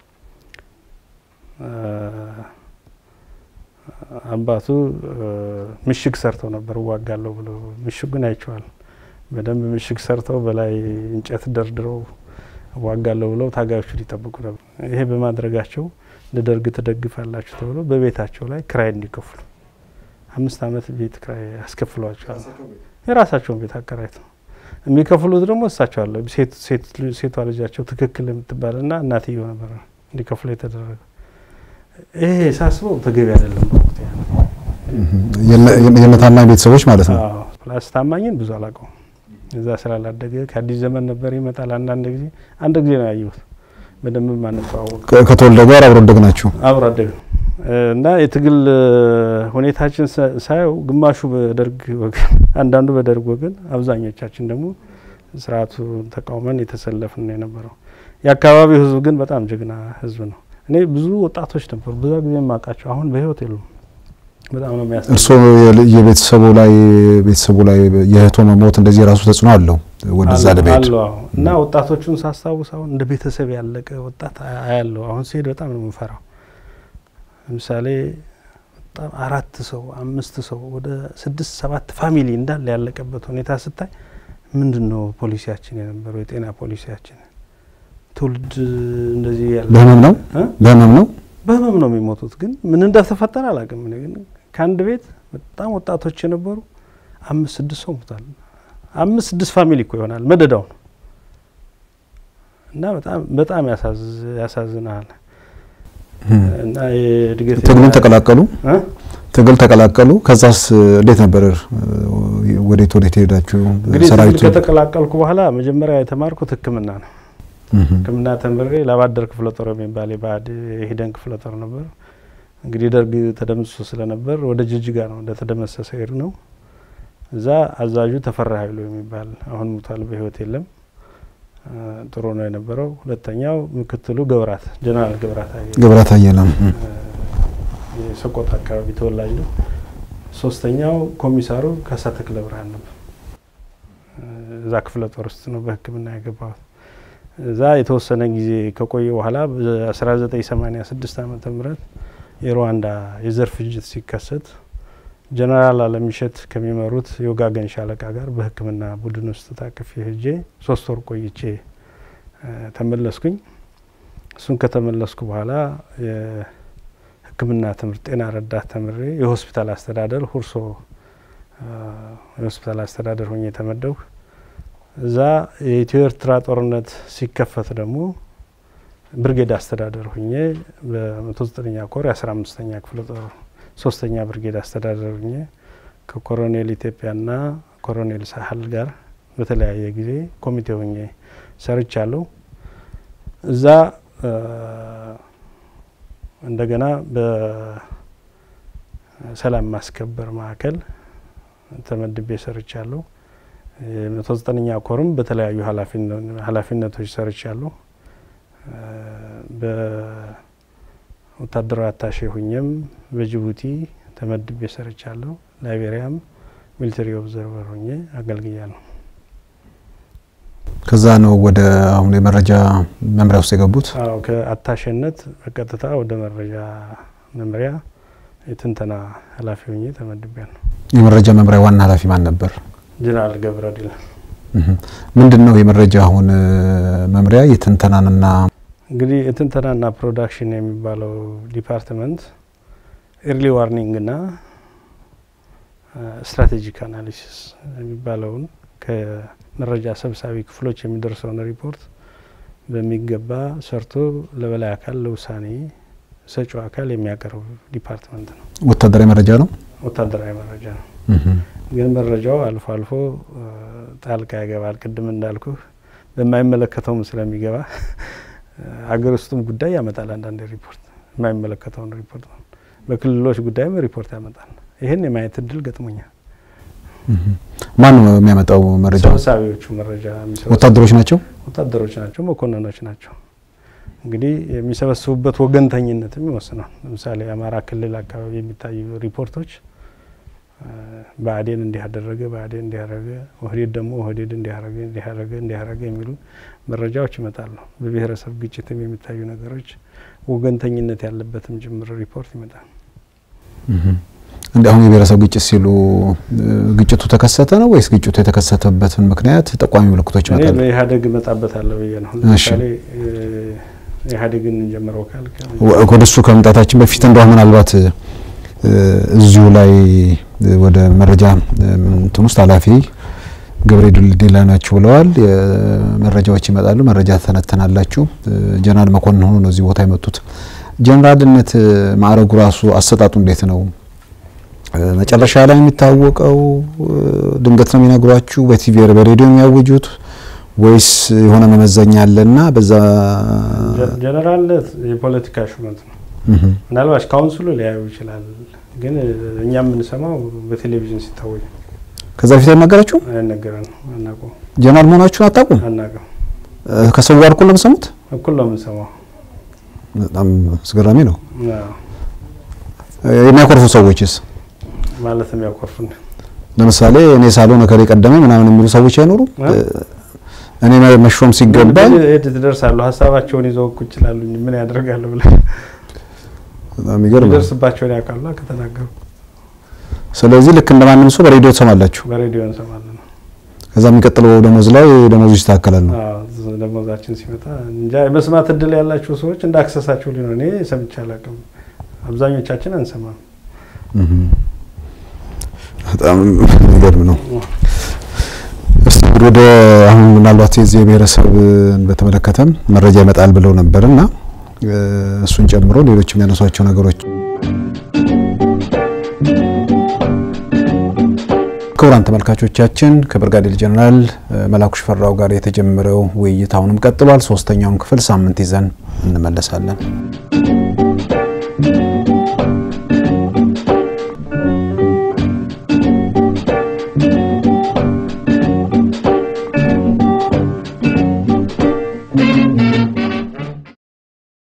አባቱ ምሽግ ሰርተው ነበር እዋጋለሁ ብሎ ምሽጉን አይቼዋል። በደንብ ምሽግ ሰርተው በላይ እንጨት ደርድረው እዋጋለሁ ብለው ታጋዮቹን ይጠብቁ ነበር። ይሄ በማድረጋቸው ለደርግ ትደግፋላችሁ ተብሎ በቤታቸው ላይ ክራይ እንዲከፍሉ አምስት አመት ቤት ክራይ ያስከፍሏቸዋል። የራሳቸውን ቤት አከራይተው የሚከፍሉት ደግሞ እሳቸው አለ ሴቷ ልጃቸው ትክክል የምትባልና እናትየው ነበር እንዲከፍሉ የተደረገ። ይሄ ሳስበው ተገቢ አይደለም። በወቅቱ የነታማኝ ቤተሰቦች ማለት ነው። ፕላስ ታማኝን ብዙ አላውቀውም። እዛ ስላላደገ ከአዲስ ዘመን ነበር ይመጣል። አንዳንድ ጊዜ አንድ ጊዜ ነው ያየሁት። በደንብ ማንተዋወቅ ከተወልደ ጋር አብሮ አደግ ናችሁ? አብሮ አደግ እና የትግል ሁኔታችን ሳየው ግማሹ በደርግ ወገን፣ አንዳንዱ በደርግ ወገን፣ አብዛኞቻችን ደግሞ ስርዓቱን ተቃውመን የተሰለፍን ነው የነበረው። የአካባቢው ህዝብ ግን በጣም ጀግና ህዝብ ነው። እኔ ብዙ ወጣቶች ነበሩ በዛ ጊዜ የማውቃቸው አሁን በህይወት የሉም። በጣም ነው የሚያስ እርስዎ የቤተሰቡ ላይ ቤተሰቡ ላይ የእህቶ መሞት እንደዚህ የራሱ ተጽዕኖ አለው ወደዛ ለመሄድ አለው እና ወጣቶቹን ሳስታውስ አሁን እንደ ቤተሰብ ያለቀ ወጣት አያለው። አሁን ሲሄድ በጣም ነው የምንፈራው። ለምሳሌ በጣም አራት ሰው አምስት ሰው ወደ ስድስት ሰባት ፋሚሊ እንዳለ ያለቀበት ሁኔታ ስታይ ምንድን ነው ፖሊሲያችን የነበረው የጤና ፖሊሲያችን ትውልድ እንደዚህ ያለ በህመም ነው በህመም ነው በህመም ነው የሚሞቱት። ግን ምን እንደተፈጠረ አላውቅም። እኔ ግን ከአንድ ቤት በጣም ወጣቶች የነበሩ አምስት ስድስት ሰው ሞቷል። አምስት ስድስት ፋሚሊ እኮ ይሆናል መደዳው ነው እና በጣም በጣም ያሳዝናል። እና የእድገት ትግሉን ተቀላቀሉ ትግል ተቀላቀሉ። ከዛስ እንዴት ነበር? ወዴት ወዴት ሄዳችሁ? እንግዲህ ትግል ከተቀላቀልኩ በኋላ መጀመሪያ የተማርኩት ሕክምና ነው። ሕክምና ተምሬ ላባደር ክፍለ ጦር የሚባል የባዕድ የሂደን ክፍለ ጦር ነበር። እንግዲህ ደርግ ተደምስሶ ስለነበር ወደ ጅጅጋ ነው እንደተደመሰሰ ሄድ ነው። እዛ አዛዡ ተፈራ ኃይሉ የሚባል አሁን ሙቷል፣ በህይወት የለም። ጥሩ ነው የነበረው። ሁለተኛው ምክትሉ ገብራት ጀነራል ገብራት አየለ ገብራት አየለም የሰቆጣ አካባቢ ተወላጅ ነው። ሶስተኛው ኮሚሳሩ ካሳ ተክለ ብርሃን ነበር። እዛ ክፍለ ጦር ውስጥ ነው በህክምና የገባሁት። እዛ የተወሰነ ጊዜ ከቆየ በኋላ በ1986 ዓመተ ምህረት የሩዋንዳ የዘር ፍጅት ሲከሰት ጀነራል አለምሸት ከሚመሩት የወጋገን ሻለቃ ጋር በህክምና ቡድን ውስጥ ታቅፌ ሄጄ ሶስት ወር ቆይቼ ተመለስኩኝ። እሱን ከተመለስኩ በኋላ የህክምና ትምህርት ጤና ረዳት ተምሬ የሆስፒታል አስተዳደር ሁርሶ የሆስፒታል አስተዳደር ሆኜ የተመደብኩ እዛ የኢትዮ ኤርትራ ጦርነት ሲከፈት ደግሞ ብርጌድ አስተዳደር ሁኜ በመቶ ዘጠነኛ ኮር የአስራ አምስተኛ ክፍለ ጦር ሶስተኛ ብርጌድ አስተዳደር ሁኜ ከኮሎኔል ኢትዮጵያና ኮሎኔል ሳህል ጋር በተለያየ ጊዜ ኮሚቴ ሁኜ ሰርቻለሁ። እዛ እንደገና በሰላም ማስከበር ማዕከል ተመድቤ ሰርቻለሁ። የመቶ ዘጠነኛ ኮርም በተለያዩ ኃላፊነቶች ሰርቻለሁ። በወታደራዊ አታሼ ሁኜም በጅቡቲ ተመድቤ ሰርቻለሁ። ላይቤሪያም ሚሊተሪ ኦብዘርቨር ሁኜ አገልግያለሁ። ከዛ ነው ወደ አሁን የመረጃ መምሪያ ውስጥ የገቡት? አዎ ከአታሼነት በቀጥታ ወደ መረጃ መምሪያ የትንተና ኃላፊ ሁኜ ተመድቤያለሁ። የመረጃ መምሪያ ዋና ኃላፊ ማን ነበር? ጀነራል ገብረዲል ምንድን ነው የመረጃ አሁን መምሪያ የትንተናንና እንግዲህ የትንተናና ፕሮዳክሽን የሚባለው ዲፓርትመንት ኤርሊ ዋርኒንግና ስትራቴጂክ አናሊሲስ የሚባለውን ከመረጃ ሰብሳቢ ክፍሎች የሚደርሰውን ሪፖርት በሚገባ ሰርቶ ለበላይ አካል ለውሳኔ ሰጪው አካል የሚያቀርብ ዲፓርትመንት ነው። ወታደራዊ መረጃ ነው። ወታደራዊ መረጃ ነው። ግን መረጃው አልፎ አልፎ ጣልቃ ይገባል። ቅድም እንዳልኩ በማይመለከተውም ስለሚገባ አገር ውስጥም ጉዳይ ያመጣል። አንዳንድ ሪፖርት የማይመለከተውን ሪፖርት በክልሎች ጉዳይም ሪፖርት ያመጣል። ይህን የማየት እድል ገጥሞኛል። ማን ነው የሚያመጣው መረጃ? ሰብሳቢዎቹ መረጃ ወታደሮች ናቸው። ወታደሮች ናቸው፣ መኮንኖች ናቸው። እንግዲህ የሚሰበስቡበት ወገንተኝነትም ይወስናል። ለምሳሌ የአማራ ክልል አካባቢ የሚታዩ ሪፖርቶች ብአዴን እንዲህ አደረገ፣ ብአዴን እንዲህ አደረገ፣ ኦህዴድ ደግሞ ኦህዴድ እንዲህ አደረገ፣ እንዲህ አደረገ፣ እንዲህ አደረገ የሚሉ መረጃዎች ይመጣሉ። በብሔረሰብ ግጭትም የሚታዩ ነገሮች ወገንተኝነት ያለበትም ጭምር ሪፖርት ይመጣል። እንደ አሁን የብሔረሰብ ግጭት ሲሉ ግጭቱ ተከሰተ ነው ወይስ ግጭቱ የተከሰተበትን ምክንያት ጠቋሚ ምልክቶች ይመጣሉ? በኢህአዴግ እመጣበታለሁ ብዬ ነው። ለምሳሌ ኢህአዴግን እንጀምረው ካልክ ወደ እሱ ከመምጣታችን በፊት እንደው ምናልባት እዚሁ ላይ ወደ መረጃ እንትን ውስጥ ኃላፊ ገብረ ዲላ ናችሁ ብለዋል። መረጃዎች ይመጣሉ፣ መረጃ ተነተናላችሁ። ጀነራል መኮንን ሆኖ ነው እዚህ ቦታ የመጡት። ጀነራልነት ማዕረጉ ራሱ አሰጣጡ እንዴት ነው? መጨረሻ ላይ የሚታወቀው ድንገት ነው የሚነግሯችሁ? በቲቪ በሬዲዮ የሚያውጁት ወይስ የሆነ መመዘኛ አለና በዛ ጀነራልነት የፖለቲካ ሹመት ነው። ምናልባት ካውንስሉ ሊያዩ ይችላል፣ ግን እኛ የምንሰማው በቴሌቪዥን ሲታወጅ ከዛ በፊት አይነገራችሁ? አይነገረን፣ አናውቀው። ጀነራል መሆናችሁን አታውቁም? አናውቀው። ከሰው ጋር እኩል ነው የምትሰሙት? እኩል ነው የምንሰማው። በጣም አስገራሚ ነው። አዎ። የሚያኮርፉ ሰዎችስ ማለት የሚያኮርፉን ለምሳሌ እኔ ሳልሆን እከሌ ቀደመ ምናምን የሚሉ ሰዎች አይኖሩም? እኔ መሾም ሲገባኝ የት ትደርሳሉ? ሀሳባቸውን ይዘው እኮ ይችላሉ። ምን ያደርጋሉ ብለ በጣም ይገርማል። ይደርስባቸውን ያውቃሉ ከተናገሩ። ስለዚህ ልክ እንደማንም ሰው በሬዲዮ ትሰማላችሁ። በሬዲዮ እንሰማለን። ከዛ የሚቀጥለው ደሞዝ ላይ ደሞዙ ይስተካከላል ነው። አዎ፣ ደሞዛችን ሲመጣ እንጃ የመስማት እድል ያላቸው ሰዎች እንደ አክሰሳቸው ሊሆን እኔ ሰምቼ አላውቅም። አብዛኞቻችን አንሰማም። በጣም የሚገርም ነው። እስቲ እንግዲህ ወደ አሁን ምናልባት የዚህ የብሔረሰብን በተመለከተም መረጃ ይመጣል ብለው ነበር እና እሱን ጨምሮ ሌሎች የሚያነሷቸው ነገሮች ክቡራን ተመልካቾቻችን ከብርጋዴር ጀነራል መላኩ ሽፈራው ጋር የተጀመረው ውይይት አሁንም ቀጥሏል። ሶስተኛውን ክፍል ሳምንት ይዘን እንመለሳለን።